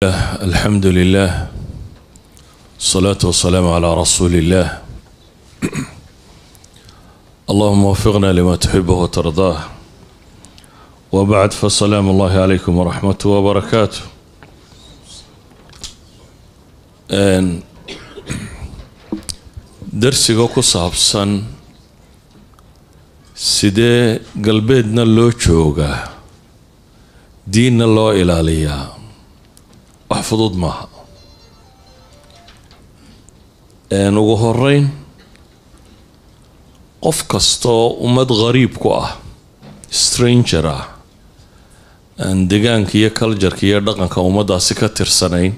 الحمد لله الصلاة والسلام على رسول الله اللهم وفقنا لما تحبه وترضاه وبعد فالسلام الله عليكم ورحمته وبركاته Een, darsiga ku saabsan sidee galbeedna loo joogaa diinna loo ilaaliyaa wax fudud maaha Een, ugu horeyn qof kastoo ummad ghariib ku ah stranger ah aan degaanka iyo cultureka iyo dhaqanka ummaddaasi ka tirsanayn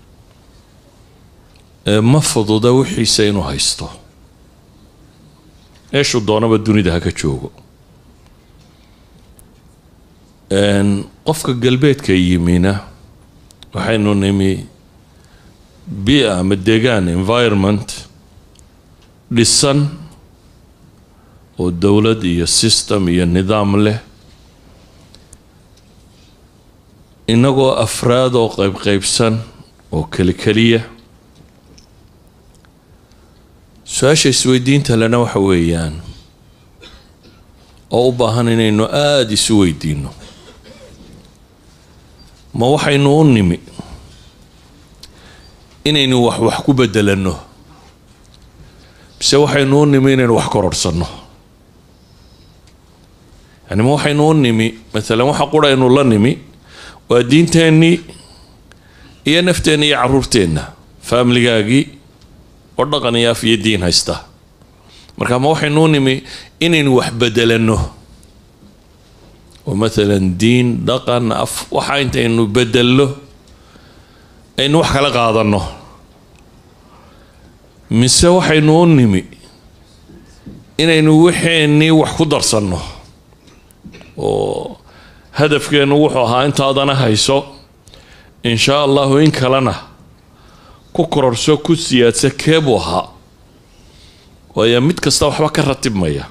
ee ma fududa wixiisa inuu haysto meeshuu doonaba dunida ha ka joogo Een, qofka galbeedka yimina waxaynu nimi bia ama degaan environment dhisan oo dowlad iyo system iyo nidaam leh inagoo afraad oo qaybqaybsan oo kelikeliya su-aasha isweydiinta lena waxa weeyaan oo u baahan inaynu aada isu weydiino ma waxaynu u nimi inaynu wax wax ku bedelanno mise waxaynu u nimi inaynu wax kororhsanno yani ma waxaynu u nimi maalan waxa qura aynu la nimi waa diinteennii iyo nafteenna iyo caruurteenna faamiligaagii oo dhaqan iyo af iyo diin haysta marka ma waxaynu u nimi inaynu wax bedelanno oo maalan diin dhaqan af waxa intaynu bedelno aynu wax kala qaadanno mise waxaynu u nimi inaynu waxeennii wax ku darsanno oo hadafkeennu wuxuu ahaa intaadana hayso in shaa allahu in kalena ku kororso ku siyaadsa keebuu ahaa waayo mid kasta waxba ka ratibmaya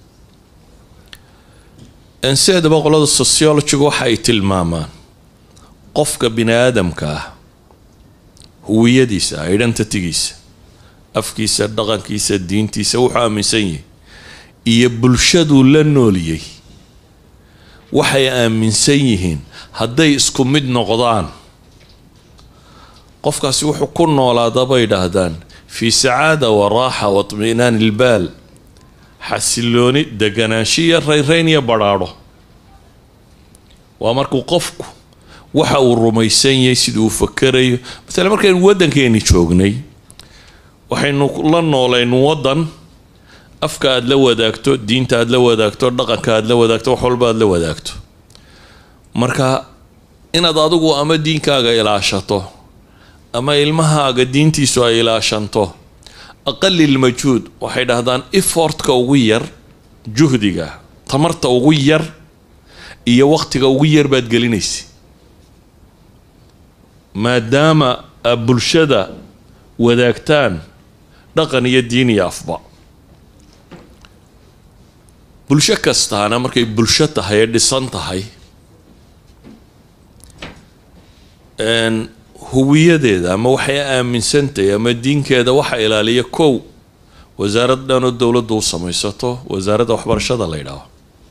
sideedaba qolada sociologigu waxa ay tilmaamaan qofka bini aadamka ah huwiyadiisa identitygiisa afkiisa dhaqankiisa diintiisa wuxuu aaminsan yahay iyo bulshaduu la nooliyey waxay aaminsan yihiin hadday isku mid noqdaan qofkaasi wuxuu ku noolaada bay idhaahdaan fii sacaada wa raaxa wa tminaan ilbaal xasilooni deganaanshiya rayrayn iyo badhaadho waa markuu qofku waxa uu rumaysan yahay siduu fakerayo maala markaynu waddankeeni joognay waxaynu la noolayn waddan afka aada la wadaagto diinta aada la wadaagto dhaqanka aada la wadaagto wax walba aada la wadaagto marka inaad adigu ama diinkaaga ilaashato ama ilmahaaga diintiisu ay ilaashanto aqalil majhuud waxay dhahdaan effortka ugu yar juhdiga tamarta ugu yar iyo waqtiga ugu yar baad gelinaysa maadaama a bulshada wadaagtaan dhaqan iyo diin iyo afba bulsho kastaana markay bulsho tahay ee dhisan tahay huwiyadeeda ama waxay aaminsantahay ama diinkeeda waxa ilaaliya kow wasaarad dhanoo dowladdu u samaysato wasaaradda waxbarashada la ydhaaho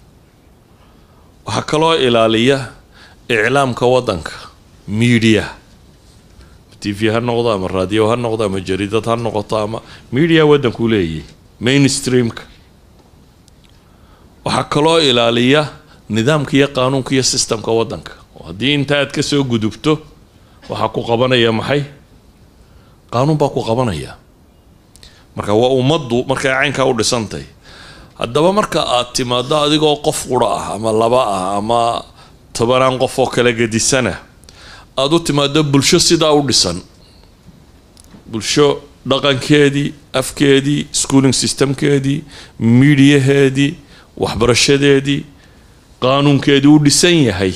waxaa kaloo ilaaliya iclaamka waddanka media t v ha noqdo ama raadiyo ha noqdo ama jariidad ha noqoto ama media waddankuu leeyahy mainstreamka waxaa kaloo ilaaliya nidaamka iyo qaanuunka iyo systemka waddanka oo haddii inta aad ka soo gudubto waxaa ku qabanaya maxay qaanuun baa ku qabanaya marka waa ummaddu markay caynkaa u dhisantay haddaba marka aad timaado adigoo qof qura ah ama laba ah ama tobanaan qof oo kala gedisana aada u timaado bulsho sidaa u dhisan bulsho dhaqankeedii afkeedii schooling systemkeedii midiyaheedii waxbarashadeedii qaanuunkeedii u dhisan yahay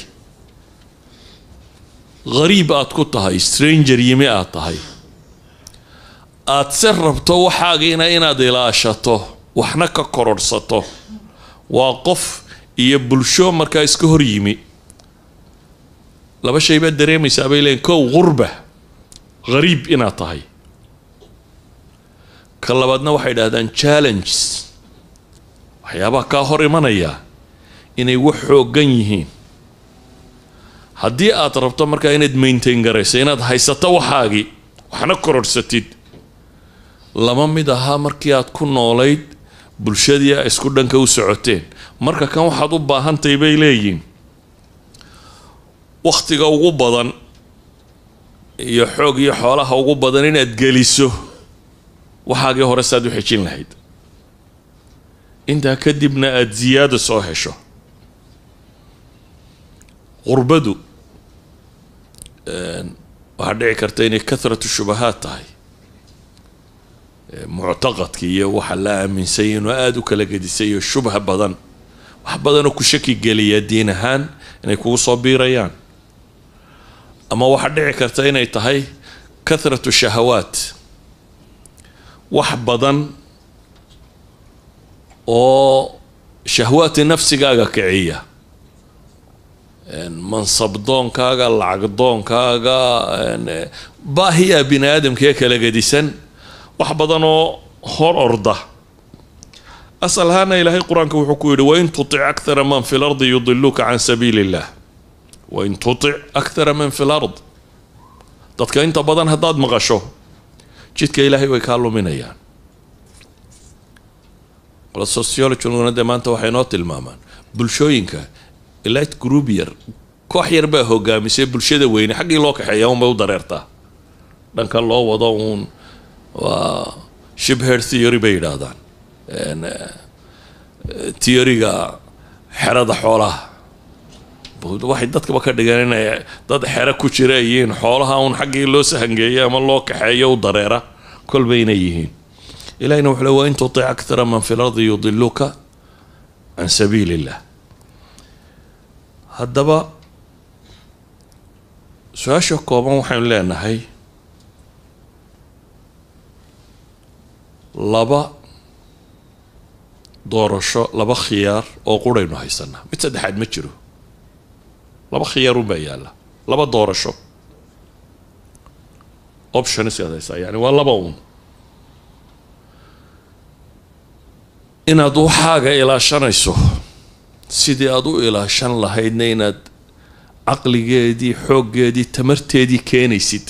ghariib aad ku tahay stranger yimi aad tahay aad se rabto waxaagiina inaad ilaashato waxna ka kororhsato waa qof iyo bulsho markaa iska hor yimi laba shay baad dareemaysaa bay leeyiin kow qurba ghariib inaad tahay ka labaadna waxay idhahdaan challenges waxyaabaha kaa hor imanaya inay wax xooggan yihiin haddii aad rabto markaa inaad maintain garayso inaad haysato waxaagii waxna kororhsatid lama mid ahaa markii aad ku noolayd bulshadii a isku dhanka u socoteen marka kan waxaad u baahantahay bay leeyihin wakhtiga ugu badan iyo xoog iyo xoolaha ugu badan inaad geliso waxaagii hore saad u xejin lahayd intaa kadibna aada ziyaado soo hesho qurbadu waxaa dhici karta inay kathratu shubahaad tahay muctaqadka iyo waxa la aaminsay inuu aada u kala gedisayo shubha badan wax badanoo ku shaki geliya diin ahaan inay kugu soo biirayaan ama waxaa dhici karta inay tahay kathratu shahawaat wax badan oo shahwaati nafsigaaga kiciya mansabdoonkaaga lacagdoonkaaga baahiya bini aadamkaee kala gedisan wax badan oo hor orda asal ahaana ilaahay qur-aanka wuxuu ku yidhi wain tutic akthara man fi lardi yudiluuka can sabiili illah wain tutic akthara man fi lard dadka inta badan haddaad maqasho jidka ilaahay way kaa luminayaan qolo sociologiguna dee maanta waxay noo tilmaamaan bulshooyinka elite group yar koox yar baa hogaamisay bulshada weyne xaggii loo kaxeeya unbay u dareertaa dhankan loo wado uun waa shibher theory bay yidhaahdaan theoryga xerada xoolaha waxay dadkaba ka dhigeen inay dad xero ku jira yihiin xoolaha uun xaggii loo sahangeeya ama loo kaxeeyo u dareera kolba inay yihiin ilahina wuxuu le wa in tutic akthara man fi lardi yudiluka can sabiili illah haddaba su-aasha kooban waxaynu leenahay laba doorasho laba khiyaar oo quraynu haysanaa mid saddexaad ma jiro laba khiyaar unbaa yaalla laba doorasho options aad haysaa yani waa laba uun inaad waxaaga ilaashanayso sidii aada u ilaashan lahaydna inaad caqligeedii xooggeedii tamarteedii keenaysid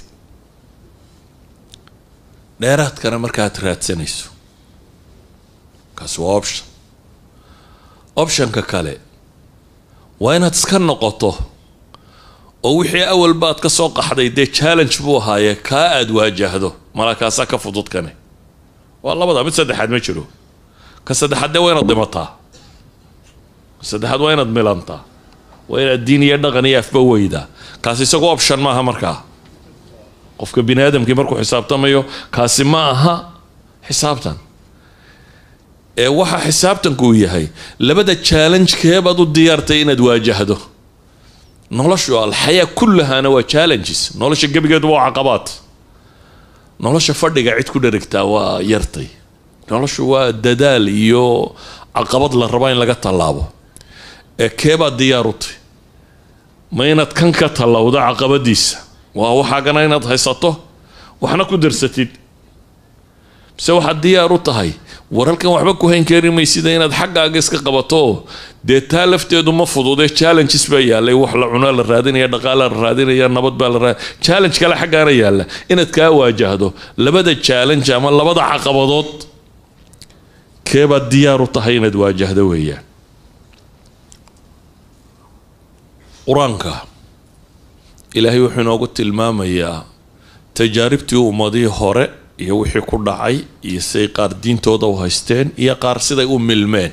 dheeraadkana markaad raadsanayso kaasi waa option optionka kale waa inaad iska noqoto oo wixii awal baad ka soo qaxday dee challenge buu ahaaye kaa aada waajahdo malakaasaa ka fududkane waa labada mid saddexaad ma jiro ka saddexaad dee waa inaad dhimataa ka saddexaad waa inaad milantaa waa inaad diin iyo dhaqan iyo afba weydaa kaasi isagu option maaha markaa qofka bini aadamkii markuu xisaabtamayo kaasi ma aha xisaabtan ee waxa xisaabtanku uu yahay labada challenge keebaad u diyaartay inaad waajahdo noloshu alxayaa kullahaana waa challenges nolosha gebigeedu waa caqabaad nolosha fadhiga cid ku dherigtaa waa yartay noloshu waa dadaal iyo caqabad la rabo in laga tallaabo ee keebaad diyaar u tay ma inaad kan ka tallawdo caqabadiisa waa waxaagana inaad haysato waxna ku darsatid mise waxaad diyaar u tahay war halkan waxba ku hayn kari maysida inaad xaggaaga iska qabato dee taa lafteedu ma fududee challenges baa yaallay wax la cunaa la raadinaya dhaqaalaa la raadinaya nabad baa la raad challenge kale xaggaana yaalla inaad kaa waajahdo labada challenge ama labada caqabadood keebaad diyaar u tahay inaad waajahdo weeyaan qur-aanka ilaahay wuxuu inoogu tilmaamayaa tajaaribtii ummadihii hore iyo wixii ku dhacay iyo siday qaar diintooda u haysteen iyo qaar siday u milmeen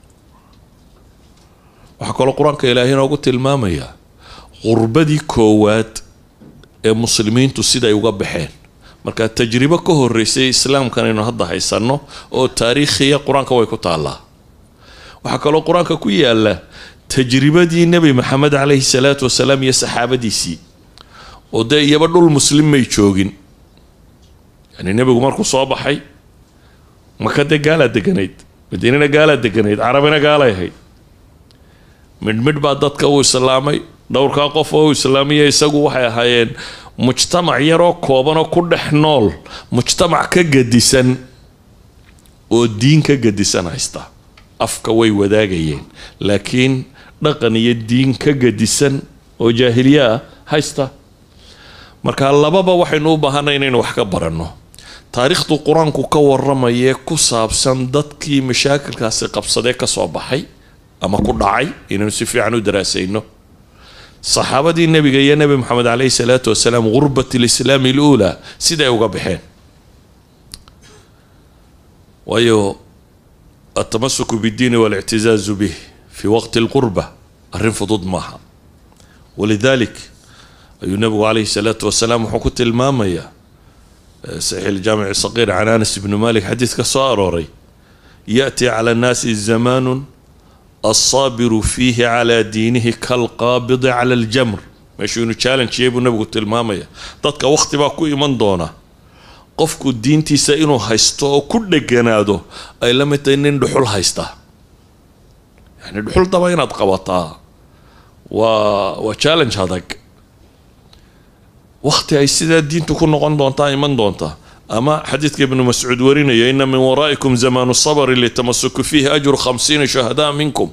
waxaa kaloo qur-aanka ilaahay inoogu tilmaamayaa qurbadii koowaad ee muslimiintu siday uga baxeen marka tajribo ka horeysay islaamkan aynu hadda haysanno oo taariikhiya qur-aanka way ku taallaa waxaa kaloo qur-aanka ku yaala tajribadii nebi maxamed caleyhi salaatu wasalaam iyo saxaabadiisii oo dee iyaba dhul muslim may joogin yani nebigu markuu soo baxay maka dee gaalaa deganayd madiinana gaalaa deganayd carabina gaalay ahayd midhmidh baa dadka uu islaamay dhowrkaa qof oo islaamiya isagu waxay ahaayeen mujtamac yaroo koobanoo ku dhex nool mujtamac ka gadisan oo diin ka gadisan haysta afka way wadaagayeen laakiin dhaqan iyo diin ka gadisan oo jaahiliye ah haysta marka lababa waxaynu u baahanay inaynu wax ka baranno taariikhdu qur-aanku ka waramayee ku saabsan dadkii mashaakilkaasi qabsadee kasoo baxay ama ku dhacay inaynu si fiican u daraasayno saxaabadii nebiga iyo nebi moxamed caleyhi salaatu wasalaam gurbat lislaami aluulaa siday uga baxeen waayo altamasuku biddiini walictizaazu bih fi waqti alqurba arrin fudud maaha walidalik ayuu nebigu caleyhi salaatu wasalaam wuxuu ku tilmaamayaa saxiix iljaamici saqiir can anas ibni malik xadiid ka soo arooray yaأti cala annaasi zamaanu alsaabiru fiihi calaa diinihi kalqaabidi cala aljamr meeshuu inu challengeyay buu nebigu tilmaamaya dadka waqti baa ku iman doona qofku diintiisa inuu haysto oo ku dheganaado ay la mid tahay nin dhuxul haysta yani dhuxul daba inaad qabataa waa waa challenge adag waqti ay sidaa diintu ku noqon doontaa iman doonta ama xadiidka ibnu mascuud warinaya ina min waraa'ikum zamaanu sabri litamasuku fiihi ajru khamsiina shuhadaa minkum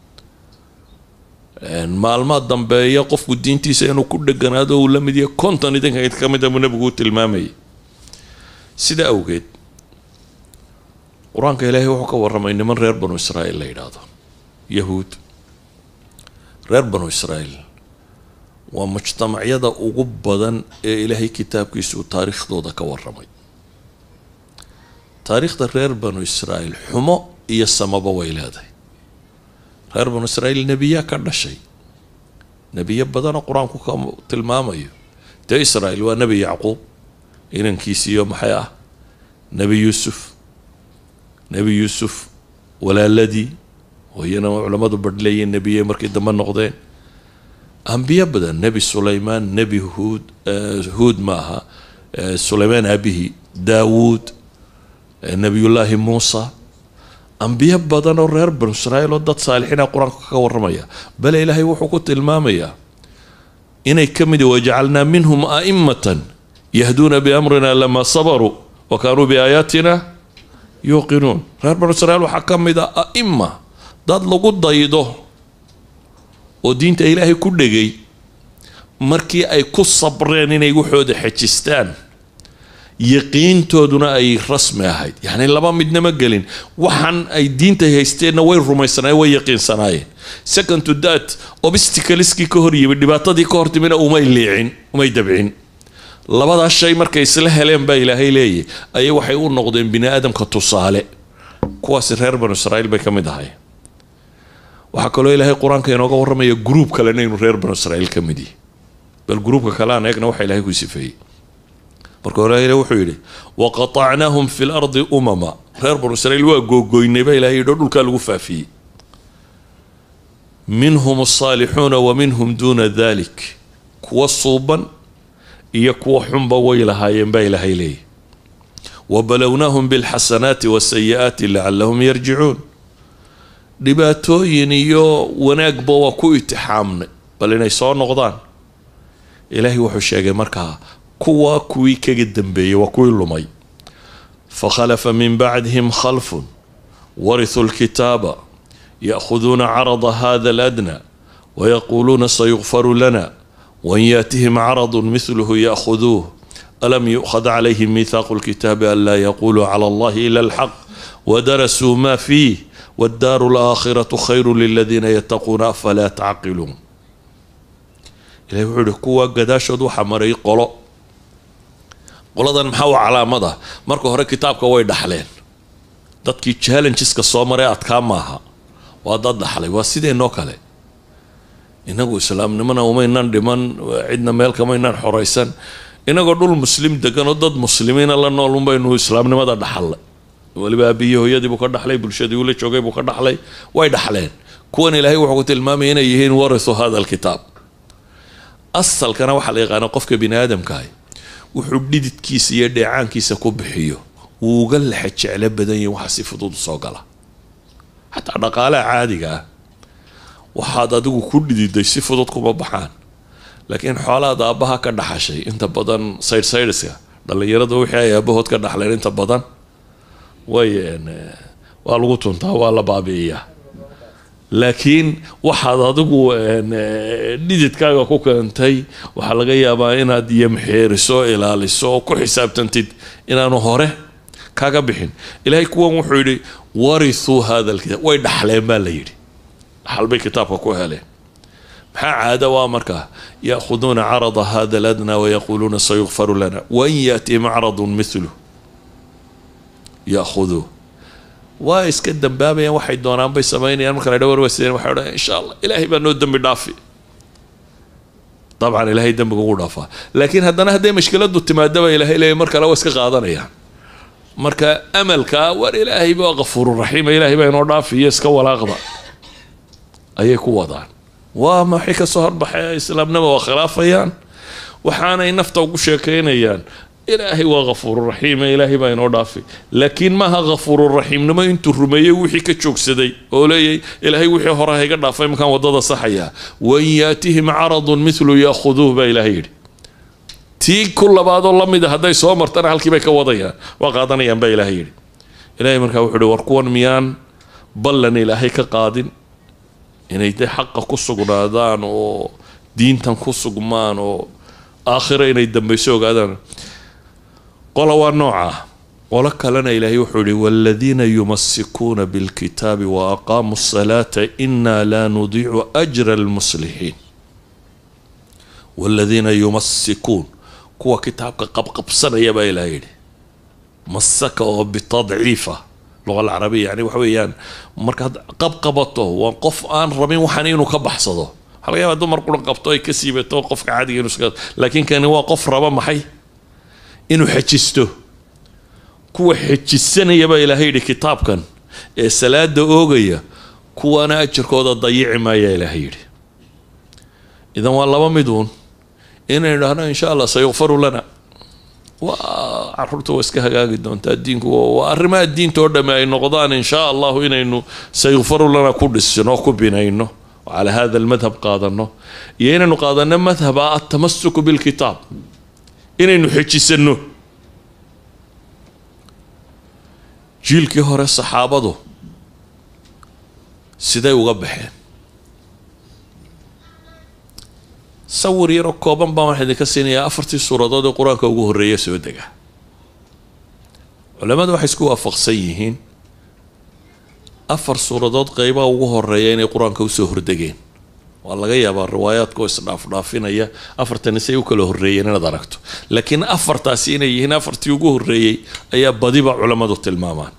maalmaa dambeeya qofku diintiisa inuu ku dheganaado uu la mid yahay konton idinka id ka mid a buu nebigu u tilmaamayay sida awgeed qur-aanka ilaahay wuxuu ka warramay niman reer banu israa'iil la yidhaahdo yahuud reer banu israa'iil waa mujtamacyada ugu badan ee ilaahay kitaabkiisa uu taariikhdooda ka warramay taariikhda reer banu israa'iil xumo iyo samaba way leedahay reer banu israa'iil nebiyaa ka dhashay nebiyo badanoo qur-aanku ka tilmaamayo dee israa'iil waa nebi yacquub inankiisiiyo maxay ah nebi yuusuf nebi yuusuf walaaladii oo iyana culammadu badhleeyeen nebiye markii dambe noqdeen ambiyo badan nebi sulaymaan nebi huud huud maaha sulaymaan aabihii daawuud nebiyullaahi muusa ambiyo badan oo reer banu israa'iil oo dad saalixiina qur-aanka ka warramaya bale ilaahay wuxuu ku tilmaamayaa inay ka mid wajacalnaa minhum a'immatan yahduuna biamrina lamaa sabaruu wa kaanuu biaayaatina yuuqinuun reer banu israiil waxaa ka mid a a'ima dad lagu daydo oo diinta ilaahay ku dhegay markii ay ku sabreen inay waxooda xejistaan yaqiintooduna ay rasmi ahayd yacni laba midnama gelin waxaan ay diinta haysteenna way rumaysanaayeen way yaqiinsanaayeen second to that obsticaliskii ka hor yimid dhibaatadii ka hor timina umay liicin umay dabcin labadaas shay markay isla heleen baa ilaahay leeyahy ayay waxay u noqdeen bini aadamka tusaale kuwaasi reer banu israa'iil bay ka mid ahay waxaa kaloo ilaahay qur-aanka inooga warramaya gruub kalena inuu reer banu israa'iil ka mid yihi bal gruubka kale aan eegna waxa ilahay ku sifeeyey marka hore ilahi wuxuu yidhi waqatacnaahum fi lardi umama reer banu israiil waa googoynay baa ilahay yidhi oo dhulkaa lagu faafiyey minhum asaalixuuna wa minhum duuna dalik kuwa suuban iyo kuwa xunba way lahaayeen baa ilaahay leeyahy wabalownahum bilxasanaati wasayi-aati lacalahum yarjicuun dhibaatooyin iyo wanaagba waa ku itixaamnay bal inay soo noqdaan ilaahay wuxuu sheegay markaa kuwa kuwii kaga dambeeyey waa kuwii lumay fakhalafa min bacdihim khalfun warithuu lkitaaba ya'khuduuna carada hada aladna wayaquuluuna sayukfaru lana wain yaatihim caradu mithluhu ya'khuduuh alam yu'khad calayhim miithaaqu lkitaabi an laa yaquluu cala allahi ila alxaq wadarasuu ma fiih waddaaru alaakhiratu khayru liladiina yattaquuna afalaa tacqiluun ilahi wuxuu ihi kuwa gadaashood waxaa maray qolo qoladan maxaa u calaamad ah marka hore kitaabka way dhaxleen dadkii challengeska soo maray adkaa maaha waa dad dhaxlay waa sideenoo kale inagu islaamnimona umaynan dhiman cidna meel kamaynaan xoraysan inagoo dhul muslim degan oo dad muslimiina la nool unbaynu islaamnimada dhaxalnay weliba aabihii hooyadii buu ka dhaxlay bulshadii uu la joogay buu ka dhaxlay way dhaxleen kuwan ilaahay wuxuu ku tilmaamaya inay yihiin warithu hada alkitaab asalkana waxaa la yaqaana qofka bini aadamkaah wuxuu dhididkiisa iyo dheecaankiisa ku bixiyo wuu uga lexa jeclo badan yahi waxaa si fudud usoo gala xataa dhaqaalaha caadiga ah waxaad adigu ku dhididay si fudud kuma baxaan laakiin xoolahaad aabbaha ka dhaxashay inta badan saydhsaydhiska dhallinyarada wixii ay aabahood ka dhaxleen inta badan way waa lagu tuntaa waa la baabi'iyaa laakiin waxaad adigu dhididkaaga ku keentay waxaa laga yaabaa inaad yamxeeriso ilaaliso oo ku xisaabtantid inaanu hore kaga bixin ilaahay kuwan wuxuu yidhi warithuu hada alkitaab way dhaxleen baa la yidhi dhaxal bay kitaabka ku heleen maxaa caada waa markaa yaahuduuna carada hada aladna wayaquuluuna sayukfaru lana wain yaatihim acradun milu yaahuduu waa iska dambaabayaan waxay doonaan bay samaynayaan marka la dha warwasideen waxay odhan insha allah ilaahay baa noo dembi dhaafi dabcan ilaahay dembiga ugu dhaafaa laakiin haddana hadday mashkiladu timaadaba ilaahay leeya mar kale waa iska qaadanayaan marka amalka war ilaahay baa kafuururaxiima ilaahay baa inoo dhaafiyo iska walaaqda ayay ku wadaan waa maxay kasoo horbaxay islaamnima waa khilaafayaan waxaanay nafta ugu sheekaynayaan ilaahay waa kafuururaxiima ilaahay baa inoo dhaafay laakiin maaha kafuururaxiimnimo intuu rumeeyey wixii ka joogsaday oo leeyay ilaahay wixii hore hayga dhaafay markaan wadada saxayaa wain yaatihim caradun milu yaakhuduuh baa ilaahay yidhi tii ku labaadoo lamid a hadday soo martana halkii bay ka wadayaan waa qaadanayaan baa ilaahay yidhi ilaahay markaa wuxuu ihi war kuwan miyaan ballan ilaahay ka qaadin inay de xaqa ku sugnaadaan oo diintan ku sugmaan oo aakhiro inay dambayso ogaadaan qola waa noocaa qolo kalena ilaahay wuxuu yihi waaladiina yumasikuuna bilkitaabi wa aqaamuu asalaata inaa laa nudiicu ajra almuslixiin waaladiina yumasikuun kuwa kitaabka qabqabsanaya baa ilahay yidhi masaka oo bitadciifa luqa alcarabiya yani waxa weeyaan markaad qabqabato waa qof aan rabin waxaan inuu ka baxsado waxaa laga yaabaa dumar quran qabto ay ka siibato qofka caadiga inuu iska laakiin kani waa qof raba maxay inuu xejisto kuwa xejisanaya baa ilaahay yidhi kitaabkan ee salaada oogaya kuwana ajarkooda dayici maaya ilaahay yidhi idan waa laba miduun inaynu dhahno insha allah sayukfaru lana waa caruurta waa iska hagaagi doontaa diinku waa arrimaha diinta oo dhamme ay noqdaan insha allahu inaynu sayukfaru lana ku dhisino ku binayno oo calaa hada almadhab qaadano iyo inaynu qaadano madhaba atamasuku bilkitaab inaynu xejisano jiilkii hore saxaabadu siday uga baxeen sawir yaroo kooban baan waxaa idinka siinayaa afartii suuradood ee qur-aanka ugu horreeya soo dega culamadu waxay isku waafaqsan yihiin afar suuradood qeybaha ugu horeeya inay qur-aanka usoo hordegeen waa laga yaabaa riwaayaadka oo isdhaafdhaafinaya afartani say u kala horreeyeen inaad aragto laakiin afartaasi inay yihiin afartii ugu horreeyey ayaa badiba culammadu tilmaamaan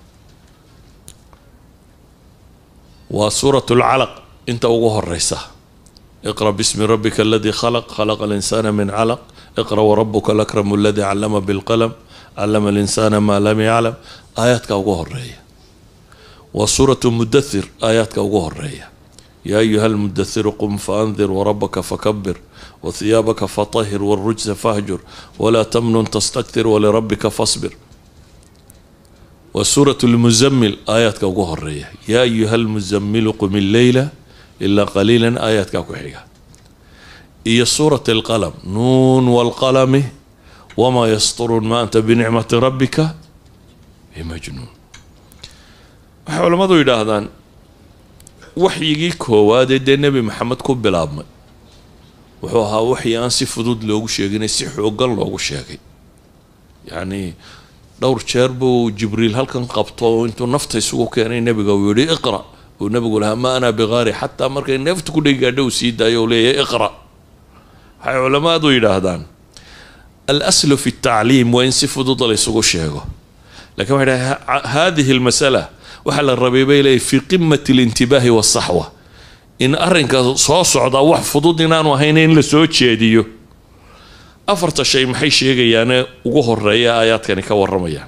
waa suurat lcalaq inta ugu horeysa iqra bismi rabbika aladii khalaq khalaqa alinsana min calaq iqra warabuka alakramu aladii callama bilqalam callama alinsana maa lam yaclam aayaadka ugu horeeya waa suuratu mudathir aayaadka ugu horeeya yaa ayuha almudathiru qum faandir warabaka fakabir wathiyaabaka fatahir wاlrujsa fahjur walaa tamnun tastaktir walirabbika fasbir waa suuratu lmuzammil aayaadka ugu horeeya yaa ayuha almuzammilu qum illeyla ilaa qaliilan aayaadkaa ku xiga iyo suurat alqalam nuun waalqalami wamaa yasturuun ma anta binicmati rabbika bimajnuun waxay culammadu yidhaahdaan waxyigii koowaadee dee nebi maxamed ku bilaabmay wuxuu ahaa waxyi aan si fudud loogu sheeginay si xoogan loogu sheegay yacnii dhowr jeer buu jibriil halkan qabto intuu nafta isugu keenay nebiga uu yihi iqra uu nebigu lahaa ma ana biqaari xataa markay neefta ku dhegi gaadho uu sii daayo uu leeyahay iqra waxay culamaadu yidhaahdaan alaslu fi tacliim waa in si fudud laysugu sheego lakin waxay dhahay hadihi lmasala waxaa la rabay bay leeyahy fii qimati alintibaahi wasaxwa in arrinka soo socdaa wax fudud inaanu ahayn in la soo jeediyo afarta shay maxay sheegayaane ugu horeeya aayaadkani ka waramayaan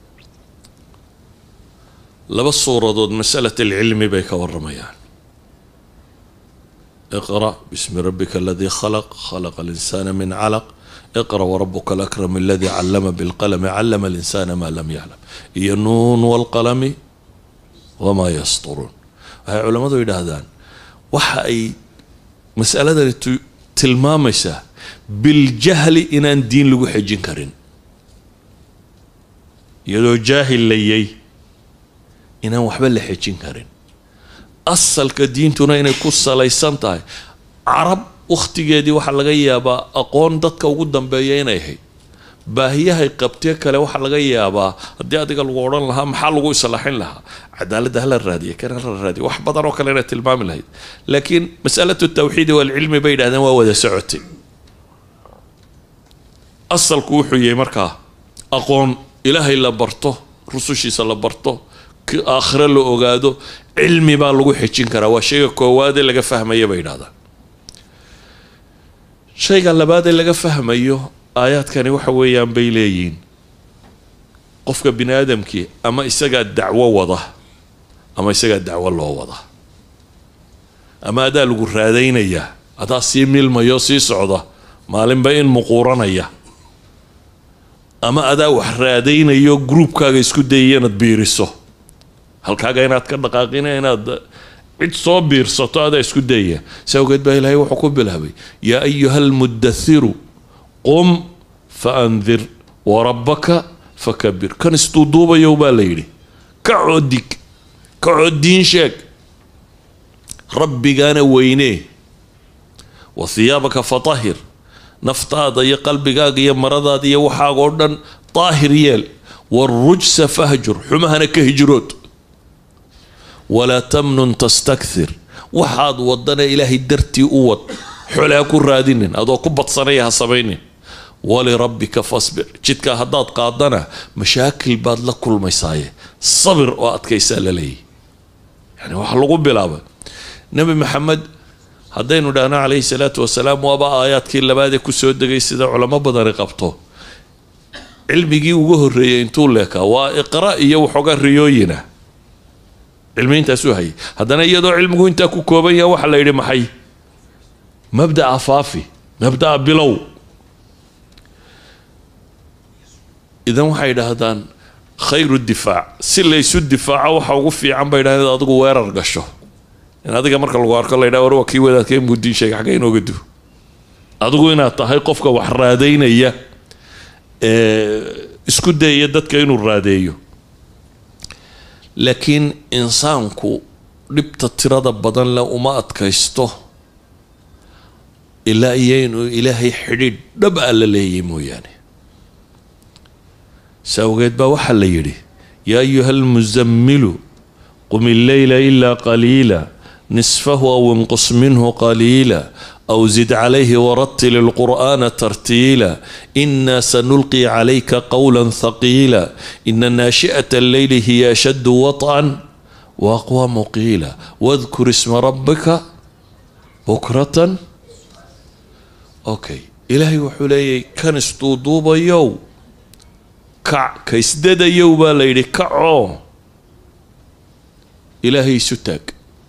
laba suuradood masalat alcilmi bay ka waramayaan iqra bismi rabbika aladii khalaq khalaqa alinsana min calaq iqra warabuka alakram aladii callama bilqalami callama alinsana maa lam yaclam iyo nuun walqalami wamaa yasturuun waxay culammadu yidhaahdaan waxa ay masaladani tilmaamaysaa biljahli inaan diin lagu xejin karin iyadoo jaahil layay inaan waxba la xejin karin asalka diintuna inay ku salaysan tahay carab wakhtigeedii waxaa laga yaabaa aqoon dadka ugu dambeeya inay ahayd baahiyahay qabtee kale waxaa laga yaabaa haddii adiga lagu odhan lahaa maxaa lagu islaaxin lahaa cadaaladda hala raadiya kan hala raadiya wax badan oo kale inay tilmaami lahayd laakiin masalatu tawxiidi waalcilmi bay yidhahdeen waa wada socotay asalku wuxuu yahay markaa aqoon ilaahay la barto rusushiisa la barto aakhire la ogaado cilmi baa lagu xejin karaa waa shayga koowaadee laga fahmaya bay yidhahdaan shayga labaadee laga fahmayo aayaadkani waxa weeyaan bay leeyihiin qofka bini aadamkii ama isagaa dacwo wada ama isagaa dacwo loo wada ama adaa lagu raadaynayaa adaa sii milmayo sii socda maalinba in muquuranaya ama adaa wax raadaynayo gruubkaaga isku dayaya inaad biiriso halkaaga inaad ka dhaqaaqina inaad cid soo biirsato adaa isku dayaya si awgeed baa ilaahay wuxuu ku bilaabay yaa ayuha almudathiru qum fa andir warabbaka fakabir kan isduuduubayow baa la yidhi kacoo dig kacoo diin sheeg rabbigaana weynee wa hiyaabaka fatahir naftaada iyo qalbigaaga iyo maradaada iyo waxaaga oo dhan daahir yeel warujsa fahjur xumahana ka hijrood walaa tamnun tastakthir waxaad wadana ilaahay dartii u wad xole ha ku raadinin adoo ku badsanaya ha samaynin walirabbika fasbir jidkaa haddaad qaadana mashaakil baad la kulmaysaaye sabir oo adkaysaa la leeyahy yani waxaa lagu bilaabay nebi maxamed haddaynu dhahno calayhi salaatu wasalaam waaba aayaadkii labaadee kusoo degay sida culamo badani qabto cilmigii ugu horreeyey intuu leekaa waa iqra iyo waxoogaa riyooyina cilmi intaasuu hayay haddana iyadoo cilmigu intaa ku kooban yaha waxaa la yidhi maxay mabda'a faafi mabda'a bilow idan waxay idhaahdaan khayru difaac si laysu difaaco waxa ugu fiican bay idhahdeen inaad adigu weerar gasho in adiga marka lagu arko la yidhaha war waa kii wadaadkee mudiin sheega xagga inooga du adigu inaad tahay qofka wax raadaynaya ee isku dayaya dadka inuu raadeeyo laakiin insaanku dhibta tirada badan leh uma adkaysto ilaa iyo inuu ilaahay xidhiidh dhab a la leeyay mooyaane sa awgeed baa waxaa la yidhi yaa ayuha almusamilu qum illeyla ilaa qaliila nisfahu aw inqus minhu qaliila أو زد عليه ورتل القرآن ترتيلا إنا سنلقي عليك قولا ثقيلا إن ناشئة الليل هي أشد وطئا وأقوى مقيلا واذكر اسم ربك بكرة أوكي إلهي وحولي كان استوضوب يو كع كيسدد يو باليري كعو إلهي ستاك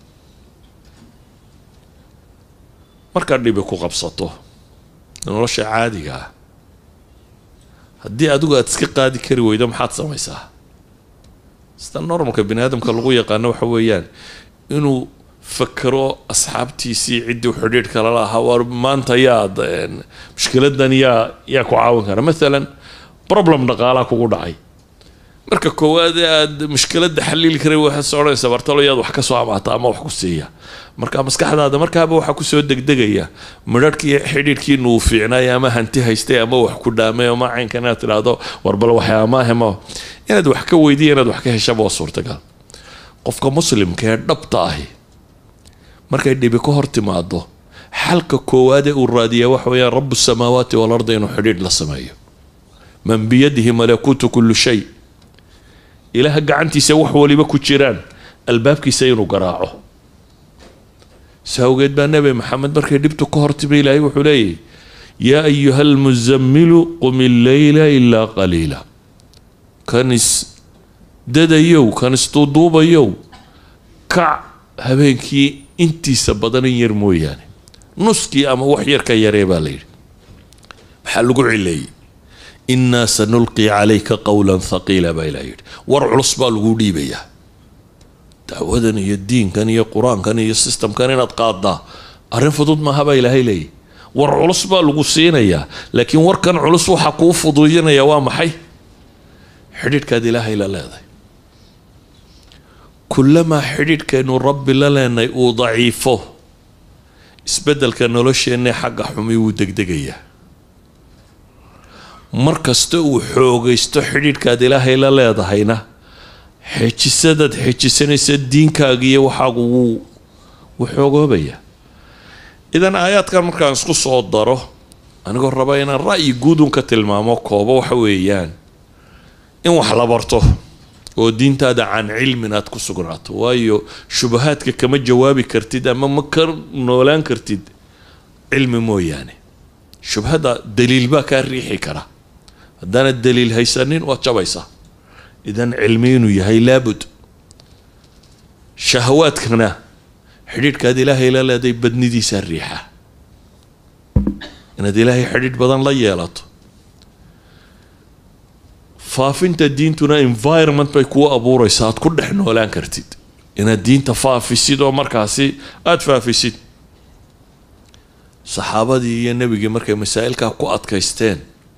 markaad dhibi ku qabsato nolosha caadiga ah haddii adigu aad iska qaadi kari weydo maxaad samaysaa sida normalka bani aadamka lagu yaqaano waxa weeyaan inuu fakero asxaabtiisii ciddii xidhiidh kala lahaa war maanta yaad mushkiladan yaa yaa ku caawin kara maalan problem dhaqaalaa kugu dhacay marka koowaad aad mushkiladda xaliili karay waxaad soo odhanaysaa bartalo yaad wax ka soo amaata ama wax ku siiya marka maskaxdaada markaaba waxaa kusoo degdegaya midharhkii xidhiidhkiina uu fiicnaay ama hanti haystay ama wax ku dhaamay ama caynka inaad tidhaahdo warbal waxyaamaahema inaad wax ka weydiya inaad wax ka heshaba waa suurtagal qofka muslimka ee dhabta ahi markay dhibi ka hor timaado xalka koowaadee uu raadiyaa waxa weeyaan rabu samaawaati walarda inuu xidhiidh la sameeyo man biyadihi malakuutu kullu shay ilaah gacantiisa wax waliba ku jiraan albaabkiisa inuu garaaco saawgeed baa nebi maxamed markay dhibtu ka hortimi ilaahay wuxuu leeyahy yaa ayuha almusamilu qum illeyla ilaa qaliila kan is dadayow kan isduuduubayow kac habeenkii intiisa badan in yar mooyaane nuskii ama wax yar ka yaree baa la yidhi maxaa lagu cileeyey innaa sanulqi calayka qowlan thaqiila baa ilaah yidhi war culus baa lagu dhiibayaa dacwadan iyo diinkan iyo qur-aankan iyo systemkan inaad qaaddaa arrin fudud maaha baa ilaahay leeyahy war culus baa lagu siinayaa laakiin warkan culus waxaa kuu fuduudinaya waa maxay xidhiidhkaad ilaahay la leedahay kullamaa xidhiidhkaynu rabbi la leenay uu daciifo isbeddelka nolosheenna xagga xumi wuu degdegayaa mar kasta uu xoogaysto xidhiidhkaad ilaahay la leedahayna xejisadaad xejisanaysa diinkaaga iyo waxaagu wuu wuu xoogoobayaa idan aayaadkan markaan isku soo daro anigoo raba inaan ra'yi guudun ka tilmaamo koobo waxa weeyaan in wax la barto oo diintaada can cilmin aad ku sugnaato waayo shubahaadka kama jawaabi kartid ama ma ka noolaan kartid cilmi mooyaane shubhadda daliil baa kaa riixi kara haddaanad daliil haysanin waad jabaysaa idan cilmi inuu yahay laabud shahawaadkana xidhiidhkaad ilaahay la leeday badnidiisaa riixa inaad ilaahay xidhiidh badan la yeelato faafinta diintuna environment bay kuu abuureysaa aad ku dhex noolaan kartid inaad diinta faafisid oo markaasi aada faafisid saxaabadii iyo nebigii markay masaa'ilkaa ku adkaysteen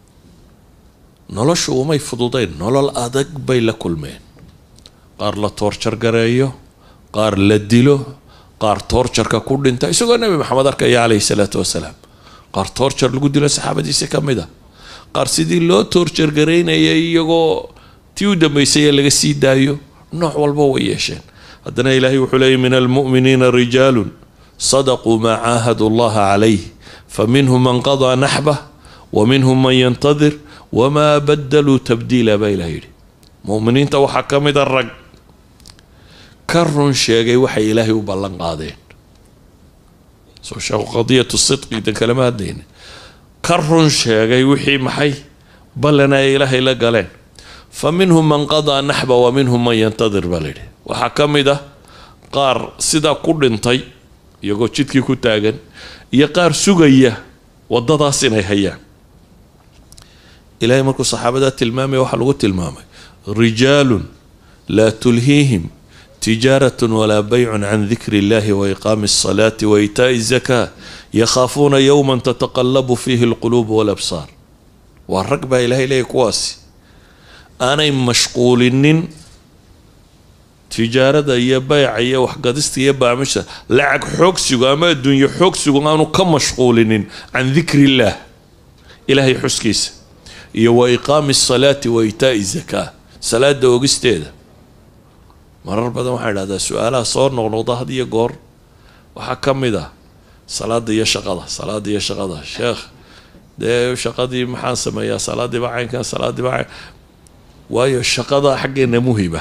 noloshu umay fududayn nolol adag bay la kulmeen qaar la toorjar gareeyo qaar la dilo qaar toorjarka ku dhinta isagoo nebi maxamed arkaya caleyhi salaatu wasalaam qaar toorjar lagu dilo saxaabadiisi ka mid a qaar sidii loo toorjargaraynayay iyagoo tii u dambeysay ee laga sii daayo nooc walba way yeesheen haddana ilaahay wuxuu leeyay min almu'miniina rijaalun sadaquu maa caahadu allaha calayh faminhum man qadaa naxbah wa minhum man yantadir wamaa badaluu tabdiila baa ilaah yidhi mu'miniinta waxaa ka mid a rag ka run sheegay waxay ilaahay u ballan qaadeen soo sheeko qadiyatu sidqi dan kalama hadlayna ka run sheegay wixii maxay ballan ay ilaahay la galeen fa minhum man qadaa naxba wa minhum man yantadir baa layidhi waxaa ka mid ah qaar sidaa ku dhintay iyagoo jidkii ku taagan iyo qaar sugaya waddadaas inay hayaan ilaahay markuu saxaabadaa tilmaamaya waxaa lagu tilmaamay rijaalun laa tulhiihim tijaaratun walaa baycun can dikri illahi wa iqaami alsalaati wa itaa'i zakaa yakhaafuuna yowman tataqallabu fiihi alquluub walabsaar waa rag baa ilaahay leeyahy kuwaasi aanay mashquulinin tijaarada iyo bayca iyo waxgadista iyo baamisha lacag xoogsigu ama adduunyo xoogsigu aanu ka mashquulinin can dikri illaah ilaahay xuskiisa iyo wa iqaami asalaati wa itaa'i zakaa salaada ogisteeda marar badan waxaa idhahdaa su-aalaha soo noqnoqda had iyo goor waxaa ka mid ah salaada iyo shaqada salaada iyo shaqada sheekh dee shaqadii maxaan sameeyaa salaadiiba caynkan salaadiiba cayn waayo shaqada xaggeena muhiba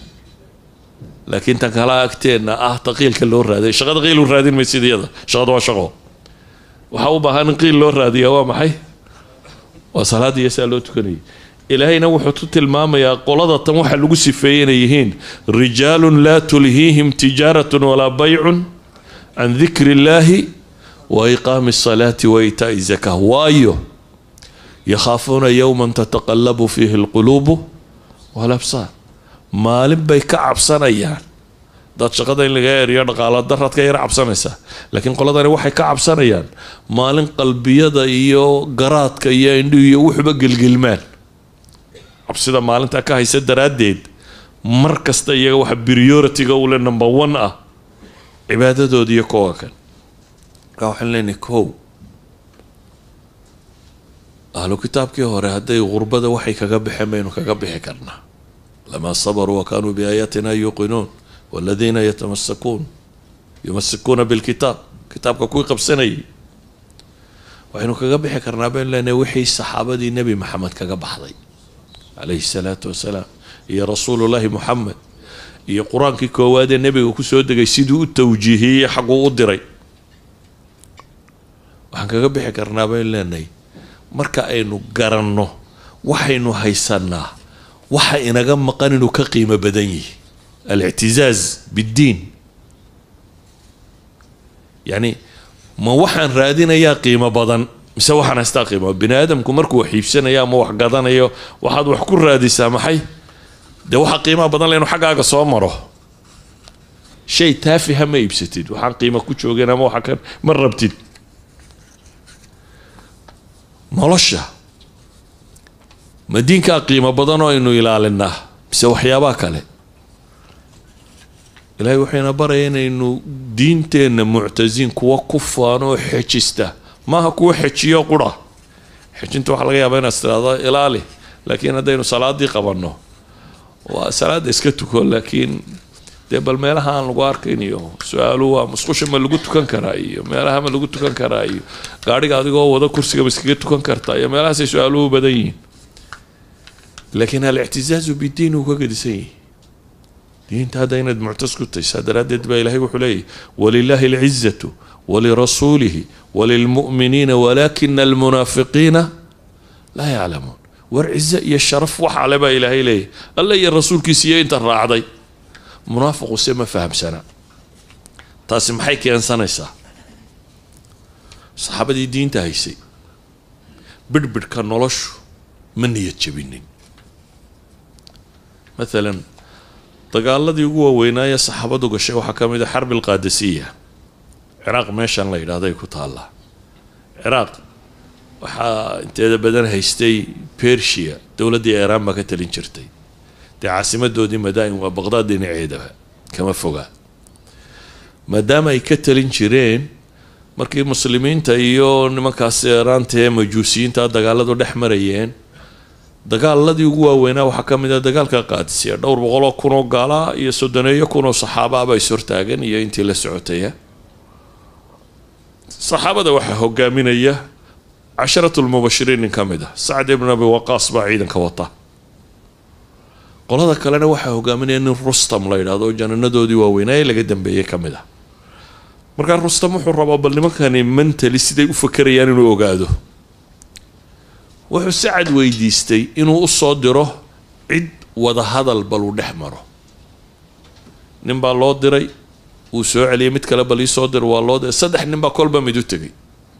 laakiin tan kala agteenna ah taqiilka loo raaday shaqada qiil u raadin maysid iyada shaqada waa shaqo waxaa u baahan in qiil loo raadiya waa maxay waa salaada iyo saa loo tukanayay ilaahayna wuxuu ku tilmaamayaa qolada tan waxaa lagu sifeeyey inay yihiin rijaalun laa tulhiihim tijaaratun walaa baycun can dikri illaahi wa iqaami asalaati wa itaa'i zakaa waayo yakhaafuuna yowman tataqallabu fiihi alquluubu walabsaar maalin bay ka cabsanayaan dad shaqada in laga eriyo dhaqaala daraad ka yar cabsanaysaa laakiin qoladani waxay ka cabsanayaan maalin qalbiyada iyo garaadka iyo indhihu iyo wuxuba gelgelmaan cabsida maalintaa ka haysa daraaddeed mar kasta iyaga waxa priority-ga ule number one ah cibaadadooda iyo kowa kan markaa waxaan leenahay kow ahlu kitaabkii hore hadday gurbada waxay kaga baxeen baynu kaga bixi karnaa lamaa sabaruu wa kaanuu biaayaatina yuuqinuun waladiina yatamasakuun yumasikuuna bilkitaab kitaabka kuwii qabsanayay waxaynu kaga bixi karnaa baynu leenahay wixii saxaabadii nebi maxamed kaga baxday calayhi salaatu wasalaam iyo rasuulullaahi muxamed iyo qur-aankii koowaad ee nebiga kusoo degay siduu u tawjiihiyey xaguu u diray waxaan kaga bixi karnaa baynu leenahay marka aynu garanno waxaynu haysanaa waxa inaga maqan inuu ka qiimo badan yihi alictizaaz biddiin yacni ma waxaan raadinayaa qiimo badan mise waxaan haystaa qiimo bini aadamku markuu wax iibsanayo ama wax gadanayo waxaad wax ku raadisaa maxay dee waxaa qiimaha badan le inu xaggaaga soo maro shay taafiha ma iibsatid waxaan qiimo ku joogeen ama waxa kan ma rabtid nolosha ma diinkaa qiimo badan oo aynu ilaalinaa mise waxyaabaha kale ilaahay waxayna baraya inaynu diinteenna muctasiin kuwa ku faano oo xejista maaha kuwa xejiyo qura xejinta waxaa laga yaabaa inaad tiraahdo ilaali laakiin haddaynu salaadii qabanno waa salaada iska tuko laakiin dee bal meelaha aan lagu arkayn iyo su-aaluhu waa musqusha ma lagu tukan karaa iyo meelaha ma lagu tukan karaa iyo gaadhiga adigoo wada kursiga ma iskaga tukan kartaa iyo meelahaasay su-aaluhu badan yihiin laakiin alictisaazu bidiin uu ka gedisan yihi diinta hadda inaad muctas ku tahay saa daraaddeed baa ilahay wuxuu leeyahy walilaahi alcizatu walirasuulihi walilmu'miniina walaakina almunaafiqiina laa yaclamuun war cize iyo sharaf waxa le baa ilaahay leeyahy alla iyo rasuulkiisa iyo inta raacday munaafiqu se ma fahamsana taasi maxay keensanaysaa saxaabadii diinta haysay bidhbidhka noloshu ma niyad jabinin maalan dagaaladii ugu waaweynaaye saxaabadu gashay waxaa ka mid a xarbi alqaadasiya ciraaq meeshan la yidhahday ku taallaa ciraaq waxaa inteeda badan haystay bersia dowladdii iiraan baa ka talin jirtay dee caasimadoodii madaa'in waa baqdaad dhinaceedaba kama fogaa maadaama ay ka talin jireen markii muslimiinta iyo nimankaas iiraanta ee majuusiyiinta dagaaladu dhex marayeen dagaaladii ugu waaweynaa waxaa ka mid ah dagaalka qaadisiya dhowr boqoloo kunoo gaalaa iyo soddoneeyo kunoo saxaabaaba is hortaagan iyo intii la socotaya saxaabada waxaa hogaaminaya casharatu lmubashiriin nin ka mid ah sacd ibn abi waqaas baa ciidanka wata qolada kalena waxaa hogaaminaya nin rustam la yidhahdo oo jananadoodii waaweynaa ee laga dambeeyey ka mid ah markaa rustam wuxuu rabaa bal nimankani mentali siday u fakerayaan inuu ogaado wuxuu sacad weydiistay inuu usoo diro cid wada hadal bal uu dhex maro nin baa loo diray wuu soo celiyay mid kale bal iisoo dir waa loo diray saddex nin baa kolba mid u tegay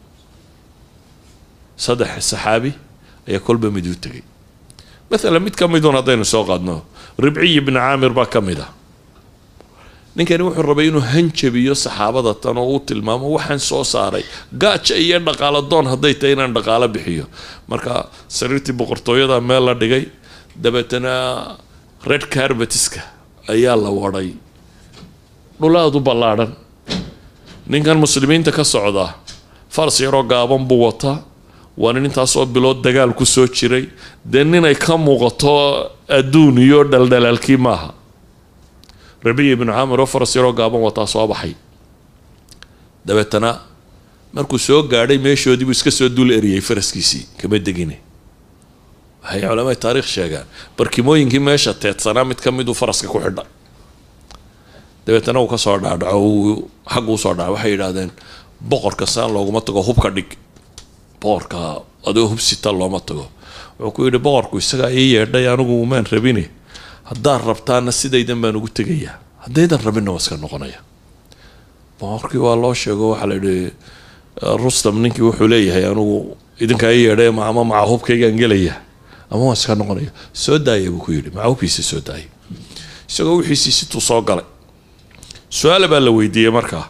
saddex saxaabi ayaa kolba mid u tegay maalan mid ka midun haddaynu soo qaadno ribciy ibni caamir baa ka mid ah ninkani wuxuu rabay inuu hanjabiyo saxaabada tan oo uu tilmaamo waxaan soo saaray gaaja iyo dhaqaalo doon hadday tahay inaan dhaqaalo bixiyo marka sariirtii boqortooyada meel la dhigay dabeetana red carbetiska ayaa la wadhay dhulaadu ballaadhan ninkan muslimiinta ka socda faras yaroo gaaban buu wataa waa nin intaasoo bilood dagaal ku soo jiray dee ninay ka muuqato adduun iyo dhaldhalaalkii maaha rabiya ibnu caamir oo faras yaroo gaaban wataa soo baxay dabeetana markuu soo gaadhay meeshoodii buu iska soo dul eriyey faraskiisii kama degine waxay culamada taariikh sheegaan barkimooyinkii meesha teedsanaa mid ka miduu faraska ku xidha dabeetana uu kasoo dhaadhaco uu xaggu usoo dhaca waxay yidhaahdeen boqorka saan looguma tago hubka dhig boqorka adoo hubsita looma tago wuxuu ku yidhi boqorku isagaa ii yeedhay anigu umaan rabine haddaad rabtaana sidaydan baan ugu tegayaa haddaydan rabinna waa iska noqonaya boqorkii waa loo sheego waxaa la yidhi rustam ninkii wuxuu leeyahay anigu idinkaa ii yeedhay ama maca hubkaygaan gelaya ama waan iska noqonaya soo daaya buu ku yidhi maca hubkiisa soo daaya isagoo wixiisii situu soo galay su-aala baa la weydiiyey markaa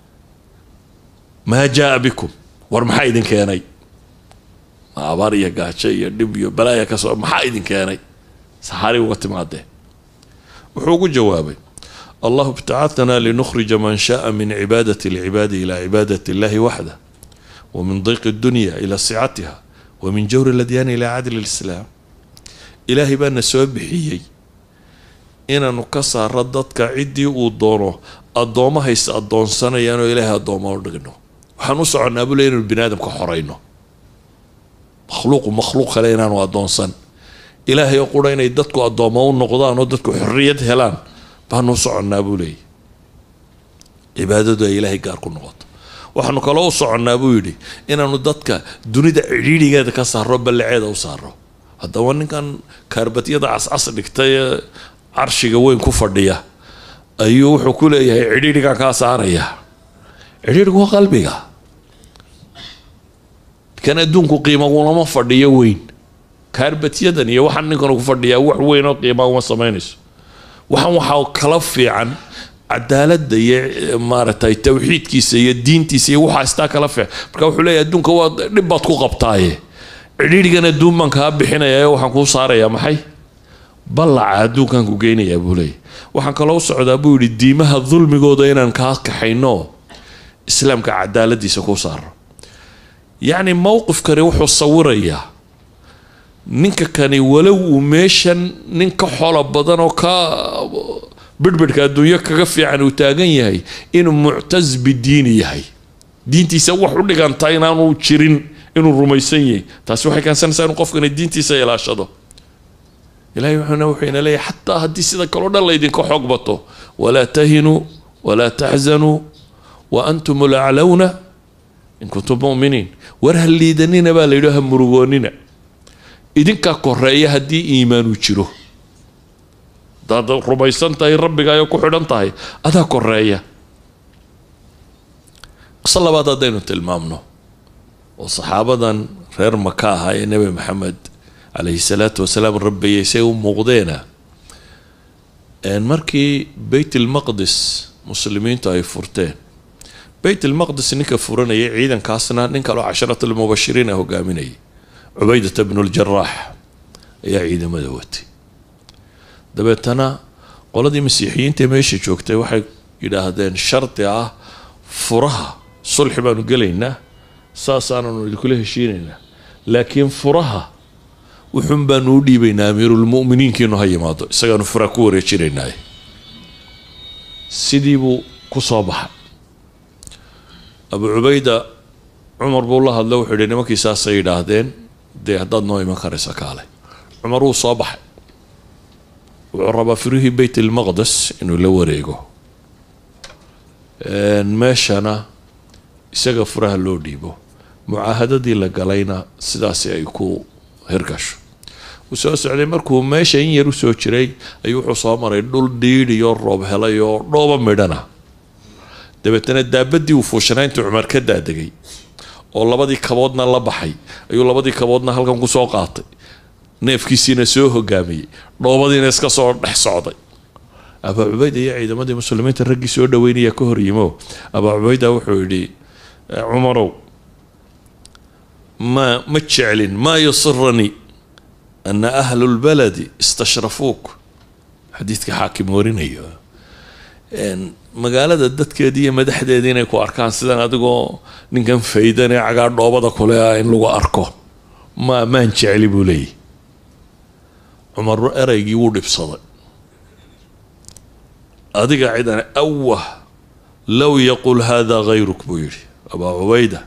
maa jaa bikum war maxaa idin keenay ma abaar iyo gaajo iyo dhib iyo balaaya kasoo maxaa idin keenay saxaari uga timaadee wuxuu ugu jawaabay allahu ibtacatanaa linukhrija man shaaa min cibaadati alcibaadi ilaa cibaadati illahi waxda wa min diiqi addunya ilaa sicatiha wa min jawri aladyaani ilaa cadli lislaam ilaahay baana soo bixiyey inaanu ka saaro dadka ciddii uu doono addoomahays addoonsanayaan oo ilaahay addooma u dhigno waxaan u soconnaa bule inaynu bini aadamka xorayno makhluuqu makhluuq kale inaanu addoonsan ilaahay oo qura inay dadku addooma u noqdaan oo dadku xorriyad helaan baanu u soconnaa buu leeyay cibaadadu ay ilaahay gaar ku noqoto waxaanu kaloo u soconnaa buu yidhi inaanu dadka dunida cidhiidhigeeda ka saaro ballaceeda u saaro haddaba ninkan kaarbatyada cascas dhigtay ee carshiga weyn ku fadhiya ayuu wuxuu ku leeyahay cidhiidhigan kaa saaraya cidhiidhigu waa qalbiga kan adduunku qiima ulama fadhiyo weyn kaarbatyadan iyo waxaan ninkan ku fadhiyaa wax weyn oo qiima uma samaynayso waxaan waxaa kala fiican cadaaladda iyo maaragtay tawxiidkiisa iyo diintiisa iyo waxaa istaa kala fiic marka wuxuu leeyahy adduunka waa dhib baad ku qabtaaye cidhiidhigan adduun baan kaa bixinaya ee waxaan kuu saarayaa maxay ballaca adduunkan ku geynayaa buu leeyahy waxaan kaloo u socdaa buu yidhi diimaha dulmigooda inaan kaa kaxayno islaamka cadaaladiisa kuu saaro yacni mowqifkani wuxuu sawirayaa ninka kani walow uu meeshan nin ka xolo badan oo ka bidhbidhka adduunyo kaga fiican uu taagan yahay inuu muctas bidiini yahay diintiisa wax u dhiganta inaanu jirin inuu rumaysan yahay taasi waxay keensanaysaa inuu qofkani diintiisa ilaashado ilahay wuxuuna wuxuuna leeyahay xataa haddii sida kaloo dhan laydinka xoog bato walaa tahinuu walaa taxzanuu wa antum laclawna in kuntum muminiin war ha liidanina baa la yidhi ha murugoonina idinkaa koreeya haddii iimaanu jiro hadaad rumaysan tahay rabbigaayo ku xidhan tahay adaa koreeya qiso labaad haddaynu tilmaamno oo saxaabadan reer maka ahaa ee nebi maxamed calayhi salaatu wasalaam rabbayay say u muuqdeena markii beyt ilmaqdis muslimiintu ay furteen beyt ilmaqdis ninka furanayay ciidankaasna nin kaloo casharat almubashiriina hogaaminayay cubaydata bnu ljaraax ayaa ciidamada watay dabeetana qoladii masiixiyiinta meesha joogtay waxay yidhaahdeen shardi ah furaha sulxi baanu gelaynaa saasaananu idinkula heshiinaynaa laakiin furaha wuxuun baanu u dhiibaynaa amiirulmu'miniinkiinu ha yimaado isagaanu furaha ku wareejinaynaaye sidii buu ku soo baxay abu cubayda cumar buu la hadla wuxuu yihi nimankii saasay yidhaahdeen dee haddaad noo iman karaysa kaale cumar wuu soo baxay wuxuu rabaa firihii beyt ilmaqdes inuu la wareego meeshana isaga furaha loo dhiibo mucaahadadii la galayna sidaasi ay ku hirgasho wuu soo socday markuu meesha in yar usoo jiray ayuu wuxuu soo maray dhul dhiidh iyo roob helay oo dhooba midhana dabeetana daabadii uu fuushanaa intuu cumar ka daadegay oo labadii kaboodna la baxay ayuu labadii kaboodna halkan kusoo qaatay neefkiisiina soo hogaamiyey dhoobadiina iska soo dhex socday abaa cubayda iyo ciidamadii muslimiinta raggii soo dhaweynaya ka horyimo abaa cubayda wuxuu yidhi cumarow ma ma jeclin maa yusiranii ana ahlu lbaladi istashrafuuk xadiidka xaakim warinayo magaalada dadkeedii iyo madaxdeedii inay ku arkaan sidan adigoo ninkan faydan ee cagaa dhoobada kule ah in lagu arko ma maan jecli buu leeyahy cumar ereygii wuu dhibsaday adiga cidan awah low yaqul hada hayruk buu yidhi abaa cubayda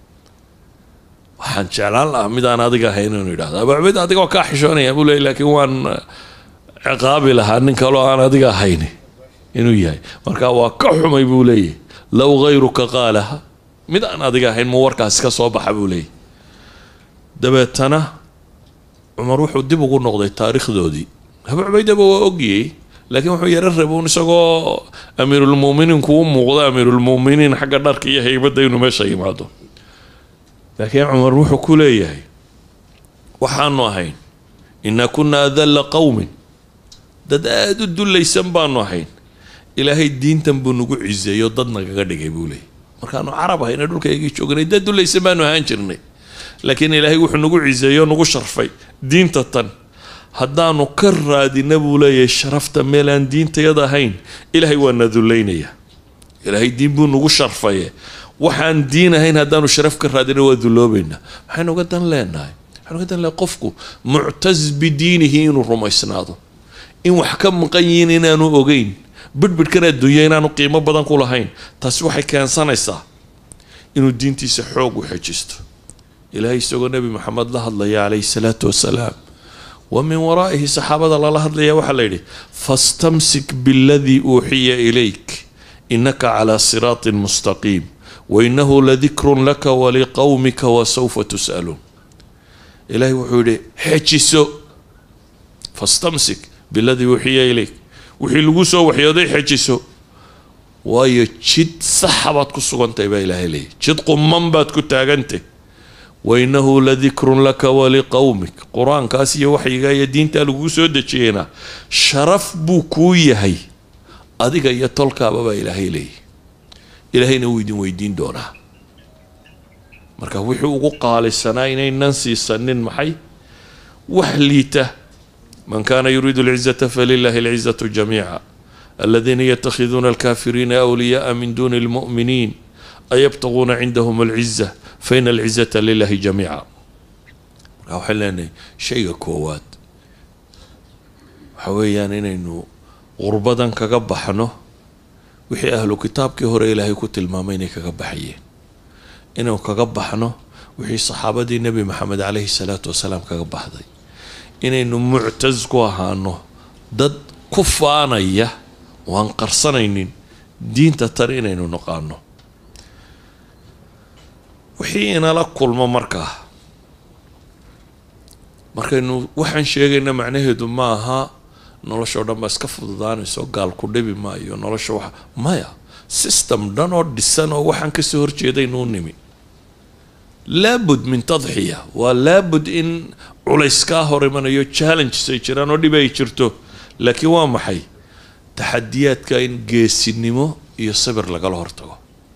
waxaan jeclaan lahaa midaan adiga ahayn inuu yidhahdo abaa cubayda adiga waa kaa xishoonaya buu leeyay laakiin waan ciqaabi lahaa nin kaloo aan adiga ahayn inuu yahay marka waa ka xumay buu leeyahy low hayruka qaalaha mid aan adiga ahayn mu warkaasi ka soo baxa buu leeyahy dabeetana cumar wuxuu dib ugu noqday taariikhdoodii abaa cubaydaba waa ogiyey laakiin wuxuu yaro rabuun isagoo amiirulmuminiinku u muuqda amiirulmuminiin xagga dharka iyo haybadda inuu meesha yimaado laakiin cumar wuxuu ku leeyahay waxaanu ahayn inaa kunaa adalla qowmin dad aada u dullaysan baanu ahayn ilaahay diintan buu nagu ciseeyo dad nagaga dhigay buu leeyay markaanu carab ahayna dhulkaygii joognay dad dullaysan baanu ahaan jirnay laakiin ilaahay wuxuu nagu ciseeyo nagu sharfay diinta tan haddaanu ka raadina buu leeyahay sharafta meel aan diintayada ahayn ilaahay waa na dullaynaya ilaahay diin buu nagu sharfaye waxaan diin ahayn haddaanu sharaf ka raadina waa dulloobaynaa maxaynu uga dan leenahay waxaynu uga dan lenahay qofku muctas bidiinihi inuu rumaysnaado in wax ka maqan yihiin inaanu ogeyn bidhbidhkan adduunya inaanu qiimo badan ku lahayn taasi waxay keensanaysaa inuu diintiisa xoog u xejisto ilaahay isagoo nebi maxamed la hadlaya calayhi salaatu wasalaam wa min waraa'ihi saxaabada lala hadlaya waxaa la yidhi fastamsik biladii uuxiya ilayk inaka calaa siraatin mustaqiim wainahu ladikrun laka waliqowmika wasawfa tus'aluun ilaahay wuxuu yidhi xejiso fastamsik biladii uuxiya ilayk wixii lagu soo waxyooday xejiso waayo jid saxa baad ku sugantahay baa ilaahay leeyahy jid quman baad ku taagantay wainahu ladikrun laka waliqowmik qur-aankaas iyo waxyiga iyo diintaa laguu soo dejiyeyna sharaf buu kuu yahay adiga iyo tolkaaba baa ilaahay leeyahy ilaahayna wuu idin weydiin doonaa marka wuxuu ugu qaalisanaa inaynan siisanin maxay wax liita man kana yuriidu alcizata falilahi alcizatu jamiica aladiina yatakhiduuna alkafiriina awliyaءa min duni اlmu'miniin ayabtaguuna cindahum alciza faina alcizata lilahi jamiica marka waxaan leenahay shayga koowaad waxa weeyaan inaynu qurbadan kaga baxno wixii ahlu kitaabkii hore ilaahay ku tilmaamay inay kaga baxayeen inaynu kaga baxno wixii saxaabadii nebi maxamed caleyhi salaatu wasalaam kaga baxday inaynu muctas ku ahaano dad ku faanaya oo aan qarsanaynin diinta tan inaynu naqaano wixii inala kulmo markaa markaynu waxaan sheegayna macnaheedu ma aha noloshao dhan baa iska fududaanayso gaal ku dhibi maayo nolosha wax maya system dhan oo dhisan oo waxaan kasoo horjeedaynuu nimi laabud min tadxiya waa laabud in culays kaa hor imanayo challenges ay jiraan oo dhib ay jirto laakiin waa maxay taxadiyaadka in geesinimo iyo sabir lagala hortago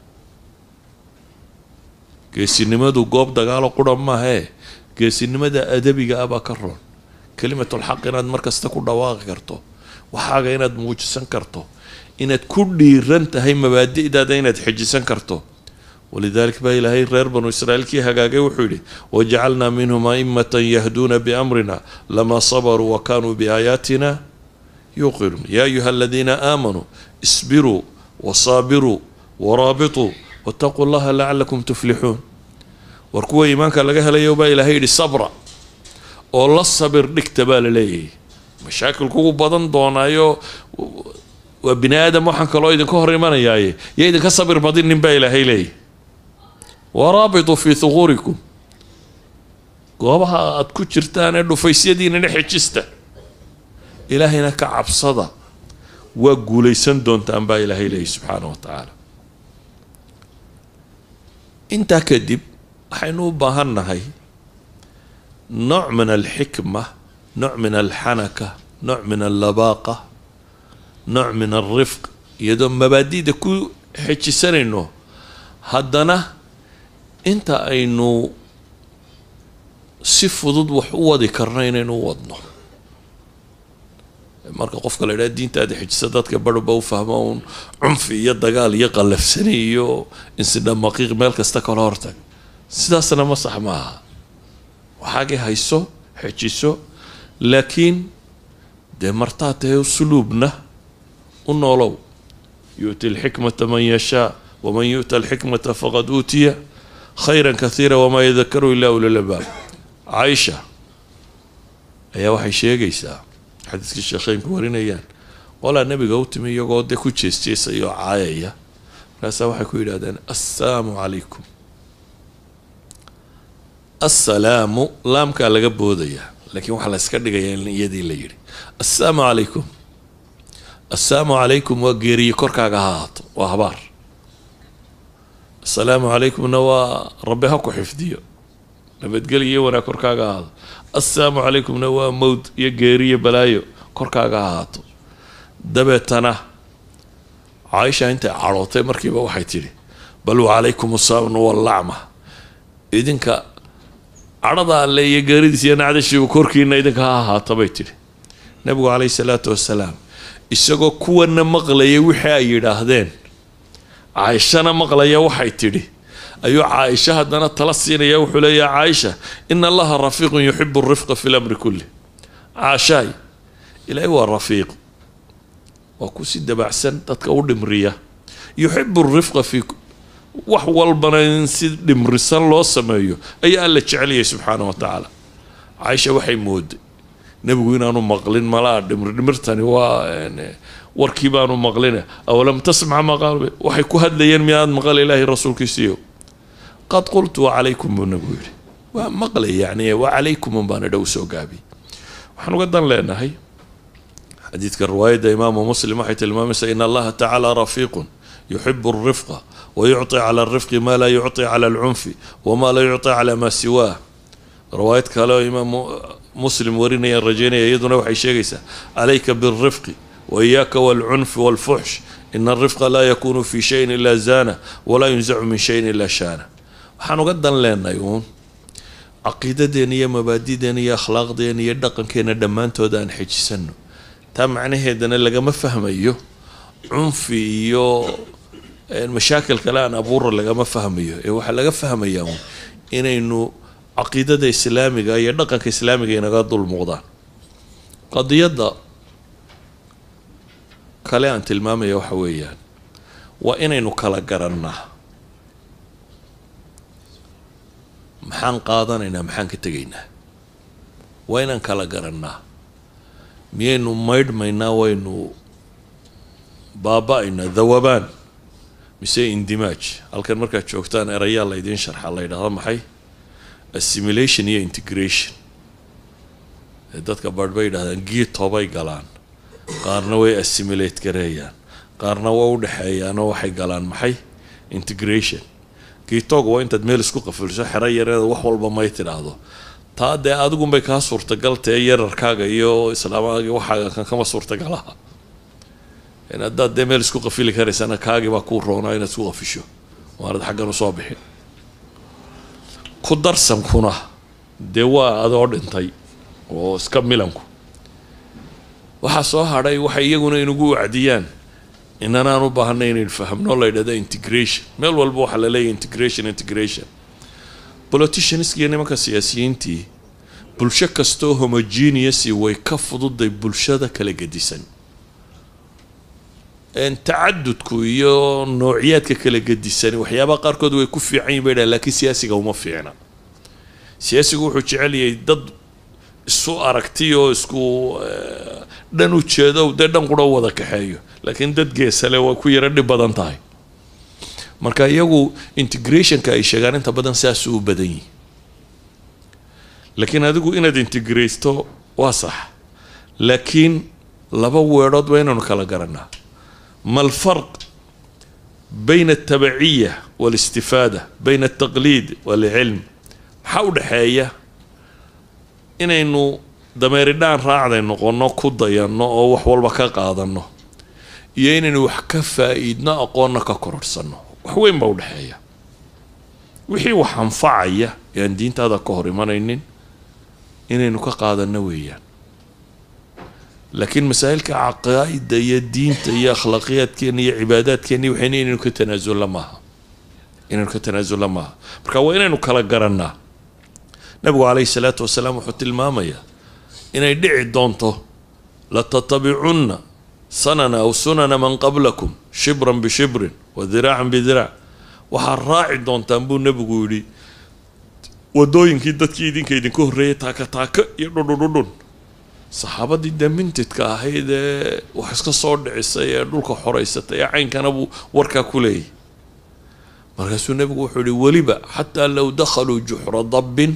geesinimadu goob dagaalo qura maahee geesinimada adabiga ah baa ka roon kalimatulxaq inaad mar kasta ku dhawaaqi karto waxaaga inaad muujisan karto inaad ku dhiiran tahay mabaadi'daada inaad xejisan karto walidalik baa ilaahay reer banu israa'iilkii hagaagay wuxuu yidhi wajacalnaa minhum a'immatan yahduuna biamrina lamaa sabaruu wa kanuu biaayaatina yuqinuun yaa ayuha aladiina aamanuu isbiruu wasaabiruu waraabituu wataquu llaha lacalakum tuflixuun war kuwa iimaanka laga helayo baa ilaahay yidhi sabra oo la sabir dhigta baa la leeyahay mashaakilkugu badan doonaayo waa bini aadam waxaan kaloo idinka hor imanayaaye yo idinka sabir badinin baa ilaahay leeyahy waraabituu fii thuquurikum goobaha aada ku jirtaan ee dhufaysyadiinana xejista ilaahayna ka cabsada waa guulaysan doontaan baa ilaahay leeyahy subxaana wa tacaala intaa kadib waxaynu u baahan nahay nooc min alxikma nooc min alxanaka nooc min allabaaqa nooc min alrifq iyadoo mabaadida ku xejisanayno haddana inta aynu si fudud wax u wadi karno inaynu u wadno marka qofka la idhaha diintaada xejisa dadka barhba u fahmo uun cunfi iyo dagaal iyo qallafsani iyo insidhamaqiiq meel kasta kala hortag sidaasna ma sax maaha waxaagii hayso xejiso laakiin dee martaa tahay suluubna u noolow yu'ti alxikmata man yashaa waman yu'ta alxikmata faqad uutiya khayra kathiira wamaa yadakaru ilaa ulalabaab caaisha ayaa waxay sheegaysaa xadiiskii sheekheynku warinayaan qolaa nabiga u timi iyagoo dee ku jeesjeesaya oo caayaya markaasaa waxay ku yidhahdeen assalaamu calaykum assalaamu laamkaa laga boodayaa laakiin waxaa la yska dhigayaa in iyadii la yidhi assalaamu calaykum assalaamu calaykum waa geeriye korkaaga ha ahaato waa habaar assalaamu calaykumna waa rabbi ha ku xifdiyo nabadgelyo iyo wanaag korkaaga ahaado assalaamu calaykumna waa mowd iyo geeriyo balaayo korkaaga ha ahaato dabeetana caaisha intay cadhootay markiiba waxay tidhi bal wacalaykum assaamnu wallacma idinka cadhada alle iyo geeridiis iyo nacdashiibu korkiina idinka ha ahaata bay tidhi nabigu caleyhi salaatu wasalaam isagoo kuwana maqlaya wixii ay yidhaahdeen caaishana maqlaya waxay tidhi ayuu caaisha haddana tala siinaya wuxuu leeyaha caaisha ina allaha rafiiqun yuxibu rifqa fi lamri kulli caashaay ilaahay waa rafiiq waa ku si dabacsan dadka u dhimriya yuxibu rifqa fi wax walbana in si dhimrisan loo sameeyo ayaa alla jeceliyay subxaana wa tacaala caaisha waxay mooday nebigu inaanu maqlin malaa dhimri dhimirtani waa warkii baanu maqline awalam tasmac maqaal waxay ku hadlayeen miyaad maqal ilaahay rasuulkiisiiyo qad qultu wacalaykum buu nabigu yidhi waa maqlay yani wacalaykum baana dhow soo gaabi waxaan uga dan leenahay xadiidka riwaayadda imaamu muslim waxay tilmaamaysaa in allaha tacaala rafiiqun yuxibu alrifqa wayucطi cala alrifqi ma laa yucطi cala alcunfi wama laa yucطi cala maa siwaah riwaayad kale oo imaam muslim warinayaan rajaynaya iyaduna waxay sheegaysaa calayka bilrifqi waiyaaka walcunfi walfuxsh ina alrifqa laa yakunu fi shayin ilaa zaana walaa yunzacu min shayin ilaa shaana waxaan uga dan leenahay uun caqiidadeena iyo mabaadideena iyo akhlaaqdeena iyo dhaqankeena dhammaantood aan xejisano taa macnaheedana lagama fahmayo cunfi iyo mashaakil kale aan abuura lagama fahmayo ee waxaa laga fahmayaa uun inaynu caqiidada islaamiga iyo dhaqanka islaamiga inaga dul muuqdaan qadiyadda kale aan tilmaamaya waxa weeyaan waa inaynu kala garannaa maxaan qaadanaynaa maxaan ka tegaynaa waa inaan kala garannaa miyaynu maydhmaynaa waynu baaba-aynaa dawabaan mise indimaaj halkan markaad joogtaan erayaa laydiin sharxa la ydhahda maxay assimilation iyo integration ee dadka barh bay yidhahdaan giitobay galaan qaarna way assimilate gareeyaan qaarna waa u dhexeeyaanoo waxay galaan maxay integration giitog waa intaad meel isku qafilso xero yareeda wax walba may tidhaahdo taa dee adigunbay kaa suurtagaltae yararkaaga iyo islaamaaga waxaaga kan kama suurtagalaha haddaad dee meel isku qafili karaysana kaagii baa kuu roonaa inaad isku qafisho waanad xaggan usoo bixin ku darsankuna dee waa adoo dhintay oo iska milanku waxaa soo hadhay waxay iyaguna inugu wacdiyaan inanaan u baahanay inaynu fahamno la ydhahda integration meel walba waxaa la leeyahy integration integration politiciansk iyo nimanka siyaasiyiintii bulsho kastoo homogeneousy way ka fududay bulshada kala gedisan tacadudku iyo noociyaadka kala gedisani waxyaabaha qaarkood way ku fiican yihin bay dhahan lakiin siyaasiga uma fiicna siyaasigu wuxuu jecel yahay dad isu aragti oo isku dhan u jeedo dee dhan qura wada kaxeeyo laakiin dad geesale way ku yaro dhib badan tahay marka iyagu integrationka ay sheegaan inta badan saasuu u badan yihi laakiin adigu inaad integraysto waa sax laakiin laba weedhood waa inaanu kala garanaa ما الفرق بين التبعية والاستفادة بين التقليد والعلم maxaa u dhexeeya inaynu dameeridhaan raacday noqono ku dayanno oo wax walba ka qaadano iyo inaynu wax ka faa-iidno aqoonna ka kororhsano wax weyn baa udhexeeya wixii wax anfacaya ee aan diintaada ka hor imanaynin inaynu ka qaadano weeyaan laakiin masaa'ilka caqaa'ida iyo diinta iyo akhlaaqiyaadkeena iyo cibaadaadkeena waxayna inaynu ka tanaasulla maaha inaynu ka tanaasulla maaha marka waa inaynu kala garannaa nabigu calayhi salaatu wasalaam wuxuu tilmaamayaa inay dhici doonto latatabicunna sanana aw sunana man qablakum shibran bishibrin wa diraacan bidiraac waxaad raaci doontaan buu nebigu yidhi wadooyinkii dadkii idinka idinka horreeyay taaka taaka iyo dhudhudhudhun saxaabadii dee mintidka ahayd ee wax iska soo dhicisay ee dhulka xoraysatay ee caynkana buu warkaa ku leeyahy markaasuu nebigu wuxuu yihi weliba xataa low dakhaluu juxra dabbin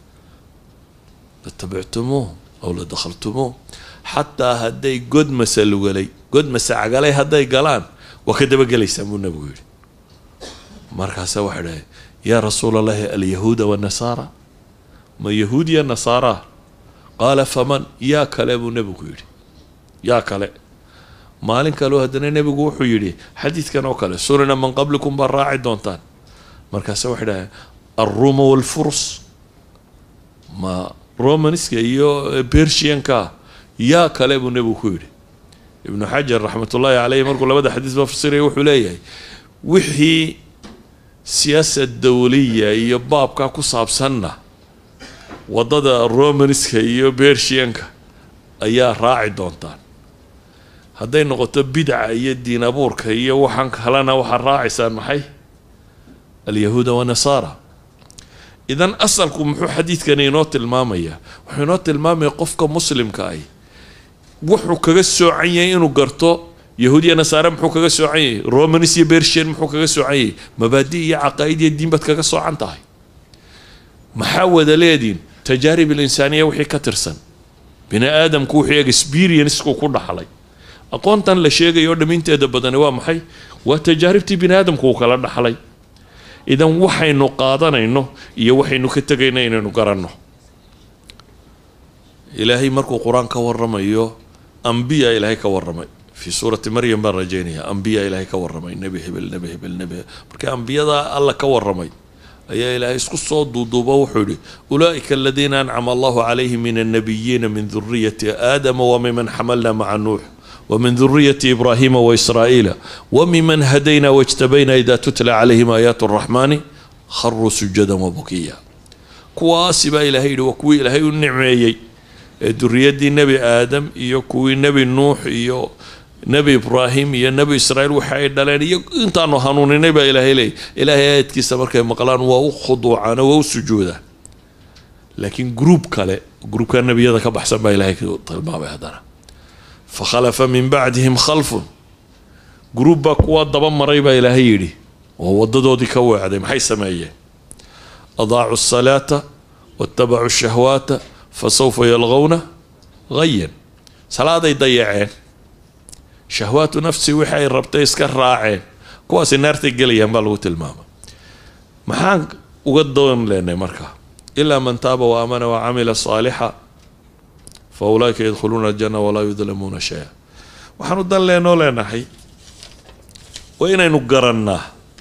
latabictumuuh aw la dakhaltumuuh xataa hadday god masalugalay god masacagalay hadday galaan waa ka dabagelaysaan buu nebigu yihi markaasa waxay dhahay yaa rasuula allahi alyahuuda wanasaara ma yahuud ya nasaara qaala faman yaa kale buu nebigu yidhi yaa kale maalin kaleo haddana nebigu wuxuu yidhi xadiidkan oo kale sunana man qablikum baa raaci doontaan markaase waxay dhahay alruuma walfurs ma romanska iyo bershianka yaa kale buu nebigu ku yidhi ibnu xajar raxmatullaahi caleyh markuu labada xadiis ba fasiraya wuxuu leeyahay wixii siyaasad dawliya iyo baabkaa ku saabsanna waddada romanska iyo bershianka ayaa raaci doontaan hadday noqoto bidca iyo diin abuurka iyo waxaan kalena waxaad raacaysaan maxay alyahuuda wanasaara idan asalku muxuu xadiidkani inoo tilmaamayaa wuxuu inoo tilmaamaya qofka muslimka ahi wuxuu kaga soocan yahay inuu garto yahuudiya nasaare muxuu kaga soocan yahay romanis iyo bershian muxuu kaga soocan yahay mabaadi iyo caqaa'id iyo diin baad kaga soocan tahay maxaa wada leediin tajaarib alinsaaniya wixii ka tirsan bini aadamku wuxuu experienceku ku dhaxlay aqoontan la sheegayo o dhaminteeda badani waa maxay waa tajaaribtii bini aadamku uu kala dhaxlay idan waxaynu qaadanayno iyo waxaynu ka tegayno inaynu garanno ilaahay markuu qur-aan ka waramayo ambiya ilaahay ka waramay fi suurati maryam baan rajaynaya ambiya ilaahay ka warramay nebi hebel nebi hebel nebi hebel marka ambiyada alla ka warramay ayaa ilaahay isku soo duuduubo wuxuu yihi ulaa'ika aladiina ancama allahu calayhim min annabiyiina min duriyati aadama wamiman xamalna maca nuux ومن ذرية إبراهيم وإسرائيل وممن هدينا واجتبينا إذا تتلى عليهم آيات الرحمن خروا سجدا وبكيا كواسي با إلهي وكوي إلهي النعميي ذرية نبي آدم إيو كوي نبي نوح إيو نبي إبراهيم إيو نبي إسرائيل وحي دلين إيو إنتانو هنوني نبي إلهي لي إلهي آيات كيسا مركا مقلان وو خضوعانا وو سجودا لكن جروب كالي جروب كان نبي يدا كبحسن با إلهي طلبا بهدانا فخلف من بعدهم خلف جروب baa kuwa daba maray baa ilaahay yidhi oo wadadoodii ka weecday maxay sameeyeen adaacu الsalaata waاtabacuu الshahwaata fasawfa yalqowna gayan salaaday dayaceen shahwaatu nafsi wixi ay rabtay iska raaceen kuwaasi naartay gelayaan baa lagu tilmaama maxaan uga doon leenay marka ilaa man taaba waamana wacamila saalixa fa ulaaika yadkhuluuna aljana walaa yudlamuuna shaya waxaanu dan leenoo leenahay waa inaynu garannaa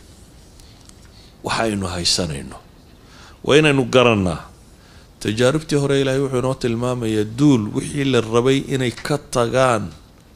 waxa aynu haysanayno waa inaynu garannaa tajaaribtii hore ilaahay wuxuu inoo tilmaamayaa duul wixii la rabay inay ka tagaan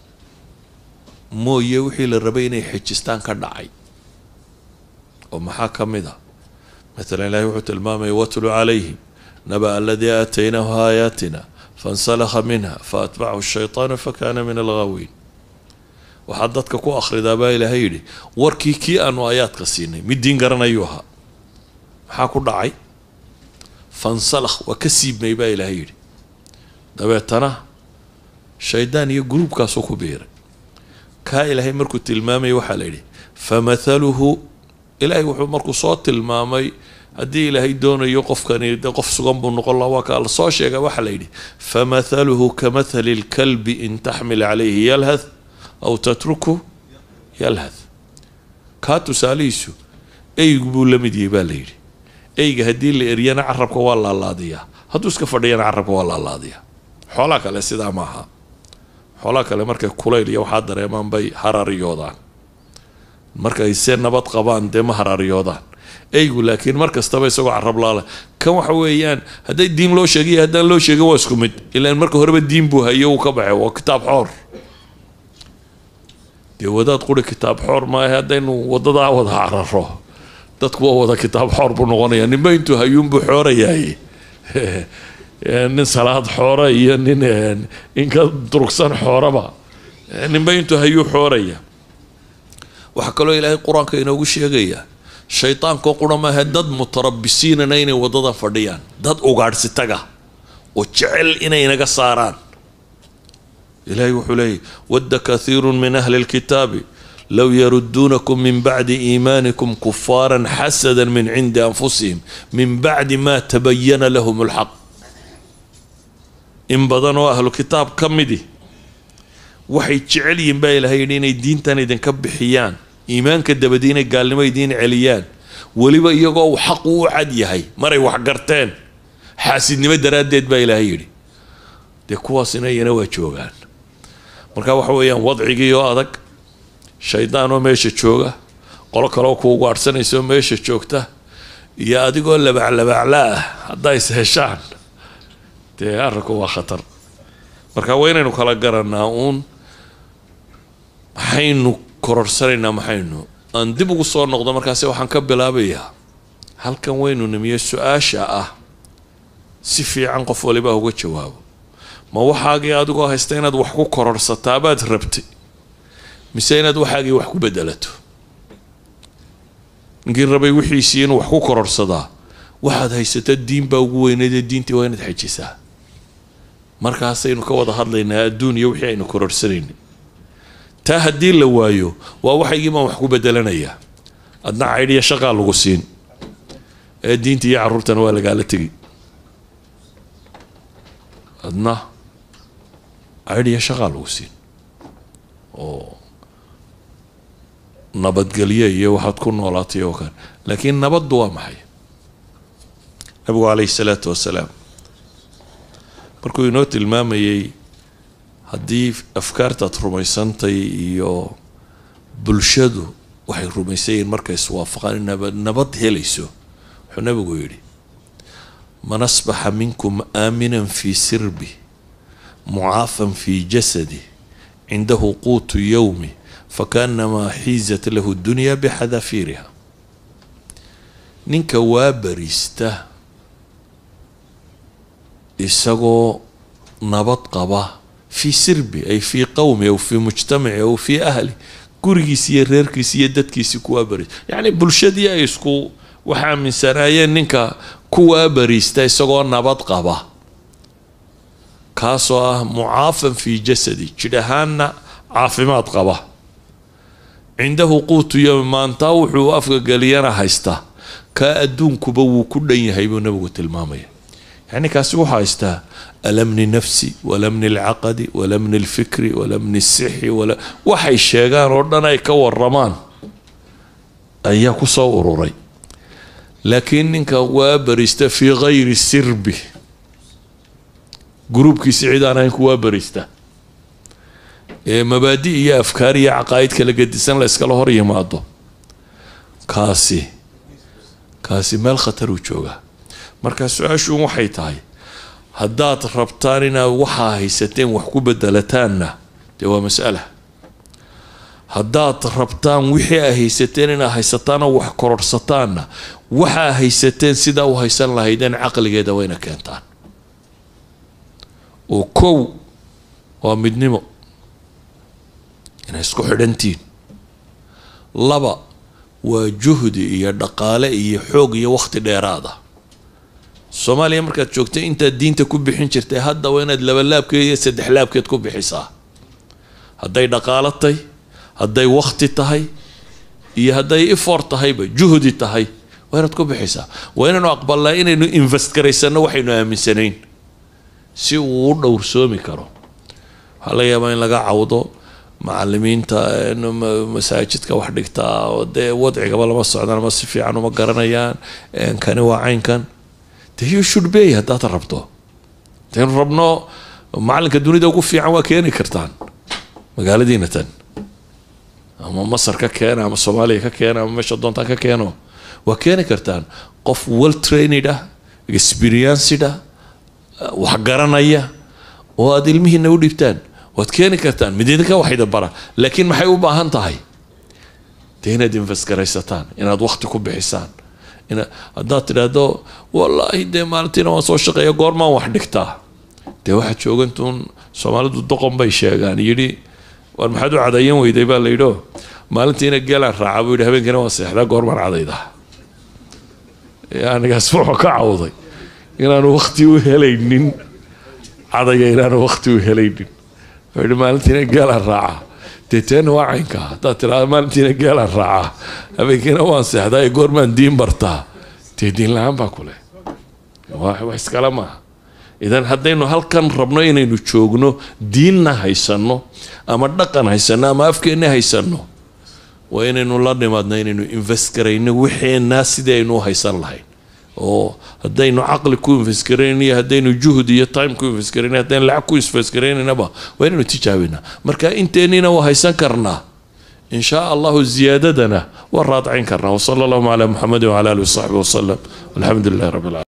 mooye wixii la rabay inay xejistaan ka dhacay oo maxaa ka mid ah maalan ilahay wuxuu tilmaamaya watlu calayhim naba aladii aataynaahu aayaatina fansalakha minha faatbacahu shaytaanu fakana min alghaawiin waxaad dadka ku akhridaa baa ilaahay yidhi warkii kii aanu aayaadka siinay mid diin garanayuu ahaa maxaa ku dhacay fansalakh waa ka siibmay baa ilaahay yidhi dabeetana shaydaan iyo gruubkaasuu ku biiray kaa ilaahay markuu tilmaamay waxaa la yidhi famathaluhu ilaahay wuxuu markuu soo tilmaamay haddii ilaahay doonayo qofkani de qof sugan buu noqon laha waa kaa la soo sheega waxaa la yidhi famathaluhu kamathali lkalbi in taxmil calayhi yalhath aw tatruku yalhath kaa tusaalihiisu eygu buu la mid yahay baa la yidhi eyga haddii la eryana carabka waa laalaadiyaa hadduu iska fadhiyana carabka waa laalaadiyaa xoolaa kale sidaa maaha xoolaa kale markay kulayl iyo waxaa dareemaan bay harariyoodaan markay se nabad qabaan dee ma harariyoodaan eygu laakiin mar kastaba isagoo carab laala kan waxa weeyaan hadday diin loo sheegay haddaan loo sheegin waa isku mid ilaan marka horeba diin buu hayo uu ka baxay waa kitaab xoor dee wadaad quri kitaab xoor maaha haddaynu wadadaa wada cararo dadku waa wada kitaab xoor buu noqonaya ninba intuu hayuunbuu xoorayahay nin salaad xoora iyo nin inka durugsan xooraba ninba intuu hayuu xooraya waxaa kaloo ilaahay qur-aanka inoogu sheegaya shaydaanko qura maaha dad mutarabisiinana inay wadada fadhiyaan dad ugaadhsitaga oo jecel inay naga saaraan ilahay wuxuu leeyahy wadda kathiiru min ahli lkitaabi low yaruduunakum min bacdi iimaanikum kufaaran xasada min cindi anfusihim min bacdi ma tabayana lahum lxaq in badan oo ahlu kitaab ka midi waxay jecel yihiin baa ilahay yidhi inay diintan idinka bixiyaan iimaanka dabadi inay gaalnimo idiin celiyaan weliba iyagoo uu xaqu u cad yahay maray wax garteen xaasidnimo daraaddeed baa ilaahay yidhi dee kuwaasina iyana waa joogaan marka waxa weeyaan wadcigii oo adag shaydaan oo meesha jooga qolo kaleoo kuugu adhsanaysa oo meesha joogta iyo adigoo labaclabacla ah haddaa is heshaan dee arrinku waa khatar marka waa inaynu kala garanaa uun maxaynu kororsanaynaa maxaynu aan dib ugu soo noqdo markaasi waxaan ka bilaabayaa halkan waynu nimiye su-aasha ah si fiican qof waliba uga jawaabo ma waxaagii adigoo haysta inaad wax ku kororhsataabaad rabtay mise inaad waxaagii wax ku bedelato ninkii rabay wixiisii inuu wax ku kororhsadaa waxaad haysata diin baa ugu weyneydee diintii waa inaad xejisaa markaasaynu ka wada hadlaynaa adduun iyo wixii aynu kororhsanaynay taa haddii la waayo waa waxaygii baan wax ku bedelanayaa adna caydhiya shaqaa lagu siin ee diinta iyo carruurtana waa lagaala tegi adna caydhiya shaqaa lagu siin oo nabadgelye iyo waxaad ku noolaatay oo kale laakiin nabaddu waa maxay nabigu calayhi salaatu wasalaam markuu inoo tilmaamayey haddii afkaartaad rumaysantay iyo bulshadu waxay rumaysan yihiin markay iswaafaqaan nabad nabad helayso wuxuu nabigu yidhi man asbaxa minkum aaminan fii sirbi mucaafan fii jasadi cindahu quutu yowmi fakaanamaa xiizat lahu dunya bixadafiiriha ninka waa bariista isagoo nabad qaba fii sirbi ay fii qowmi aw fii mujtamaci aw fii ahli gurigiisi iyo reerkiisi iyo dadkiisi kuwaa bariista yacni bulshadii ay isku wax aaminsanaayeen ninka kuwaa bariista isagoo nabad qaba kaasoo ah mucaafan fii jasadi jidh ahaanna caafimaad qaba cindahu quutu yowmi maantaa wuxuu afka geliyana haysta kaa adduunkuba wuu ku dhan yahay buu nabigu tilmaamaya yacni kaasi wuxuu haystaa alamni nafsi walamni alcaqadi walamni alfikri walamni sixi waxay sheegaan oo dhan ay ka waramaan ayaa kusoo ururay laakiin ninka waa barista fii gayri sirbi gruubkiisi cid aan ahayn ku waa barista ee mabaadi iyo afkaar iyo caqaa'id kala gedisan la iskala hor yimaado kaasi kaasi meel khataruu joogaa marka su-aashu waxay tahay haddaad rabtaan inaad waxaa haysateen wax ku bedelataanna dee waa mas'ala haddaad rabtaan wixii aa haysateen inaad haysataanoo wax kororhsataanna waxaa haysateen sidaa u haysan lahaydeen caqligeeda wayna keentaan oo kow waa midnimo inay isku xidhantihiin laba waa juhdi iyo dhaqaale iyo xoog iyo waqti dheeraada soomaaliya markaad joogtay intaad diinta ku bixin jirtay hadda waa inaad laba laabkeed iyo saddex laabkeed ku bixisaa hadday dhaqaalo tahay hadday wakti tahay iyo hadday ifor tahayba juhdi tahay waa inaad ku bixisaa waa inaynu aqbalnaa inaynu invest garaysano waxaynu aaminsanayn si uu u dhowrsoomi karo waxaa laga yaabaa in laga cawdo macalimiinta masaajidka wax dhigtaa oo dee wadcigaba lama socdaan ama si fiican uma garanayaan kani waa caynkan de you should bay haddaad rabto hadaynu rabno macalinka dunida ugu fiican waa keeni kartaan magaaladiina tan ama masar ka keena ama soomaaliya ka keena ama meesha doontaan ka keeno waa keeni kartaan qof well trained ah experienced ah wax garanaya oo aada ilmihiina u dhibtaan waad keeni kartaan mid idinka wax idin bara laakiin maxay u baahan tahay dee inaad invest garaysataan inaad wakti ku bixisaan ina haddaad tidhaahdo wallaahi dee maalintiina waan soo shaqeeya goormaan wax dhigtaa dee waxaad joogantuun soomaalidu doqon bay sheegaan yidhi war maxaad u cadayan weyday baa la yidhio maalintiina geelaan raacaa buu yidhi habeenkiina waan seexdaa goormaan cadaydaa anigaas wuxuu ka cawday inaanu wakti u helaynin cadaya inaanu wakti u helaynin wuxuu yidhi maalintiina geelaan raacaa dee teena waa caynkaa haddaad tidhahdo maalintiina geelaan raacaa habeenkiina waan seexdaa ee goormaan diin bartaa dee diin la-aan baa ku leh wax iskale maaha idan haddaynu halkan rabno inaynu joogno diinna haysanno ama dhaqan haysanno ama afkeenna haysanno waa inaynu la nimaadno inaynu invest garayno wixeenaa sidii aynu u haysan lahayn oo haddaynu caqli ku invest garayno iyo haddaynu juhd iyo time ku invest garayno haddaynu lacag ku invest garaynaynaba waa inaynu tijaabinaa marka inteennina waa haysan karnaa in shaa allahu ziyaadadana waa raadcayn karnaa wasala allahuma calaa muxamedi wacala alihi wasaxbi wasalam walxamdu lilahi rabbi alcalamin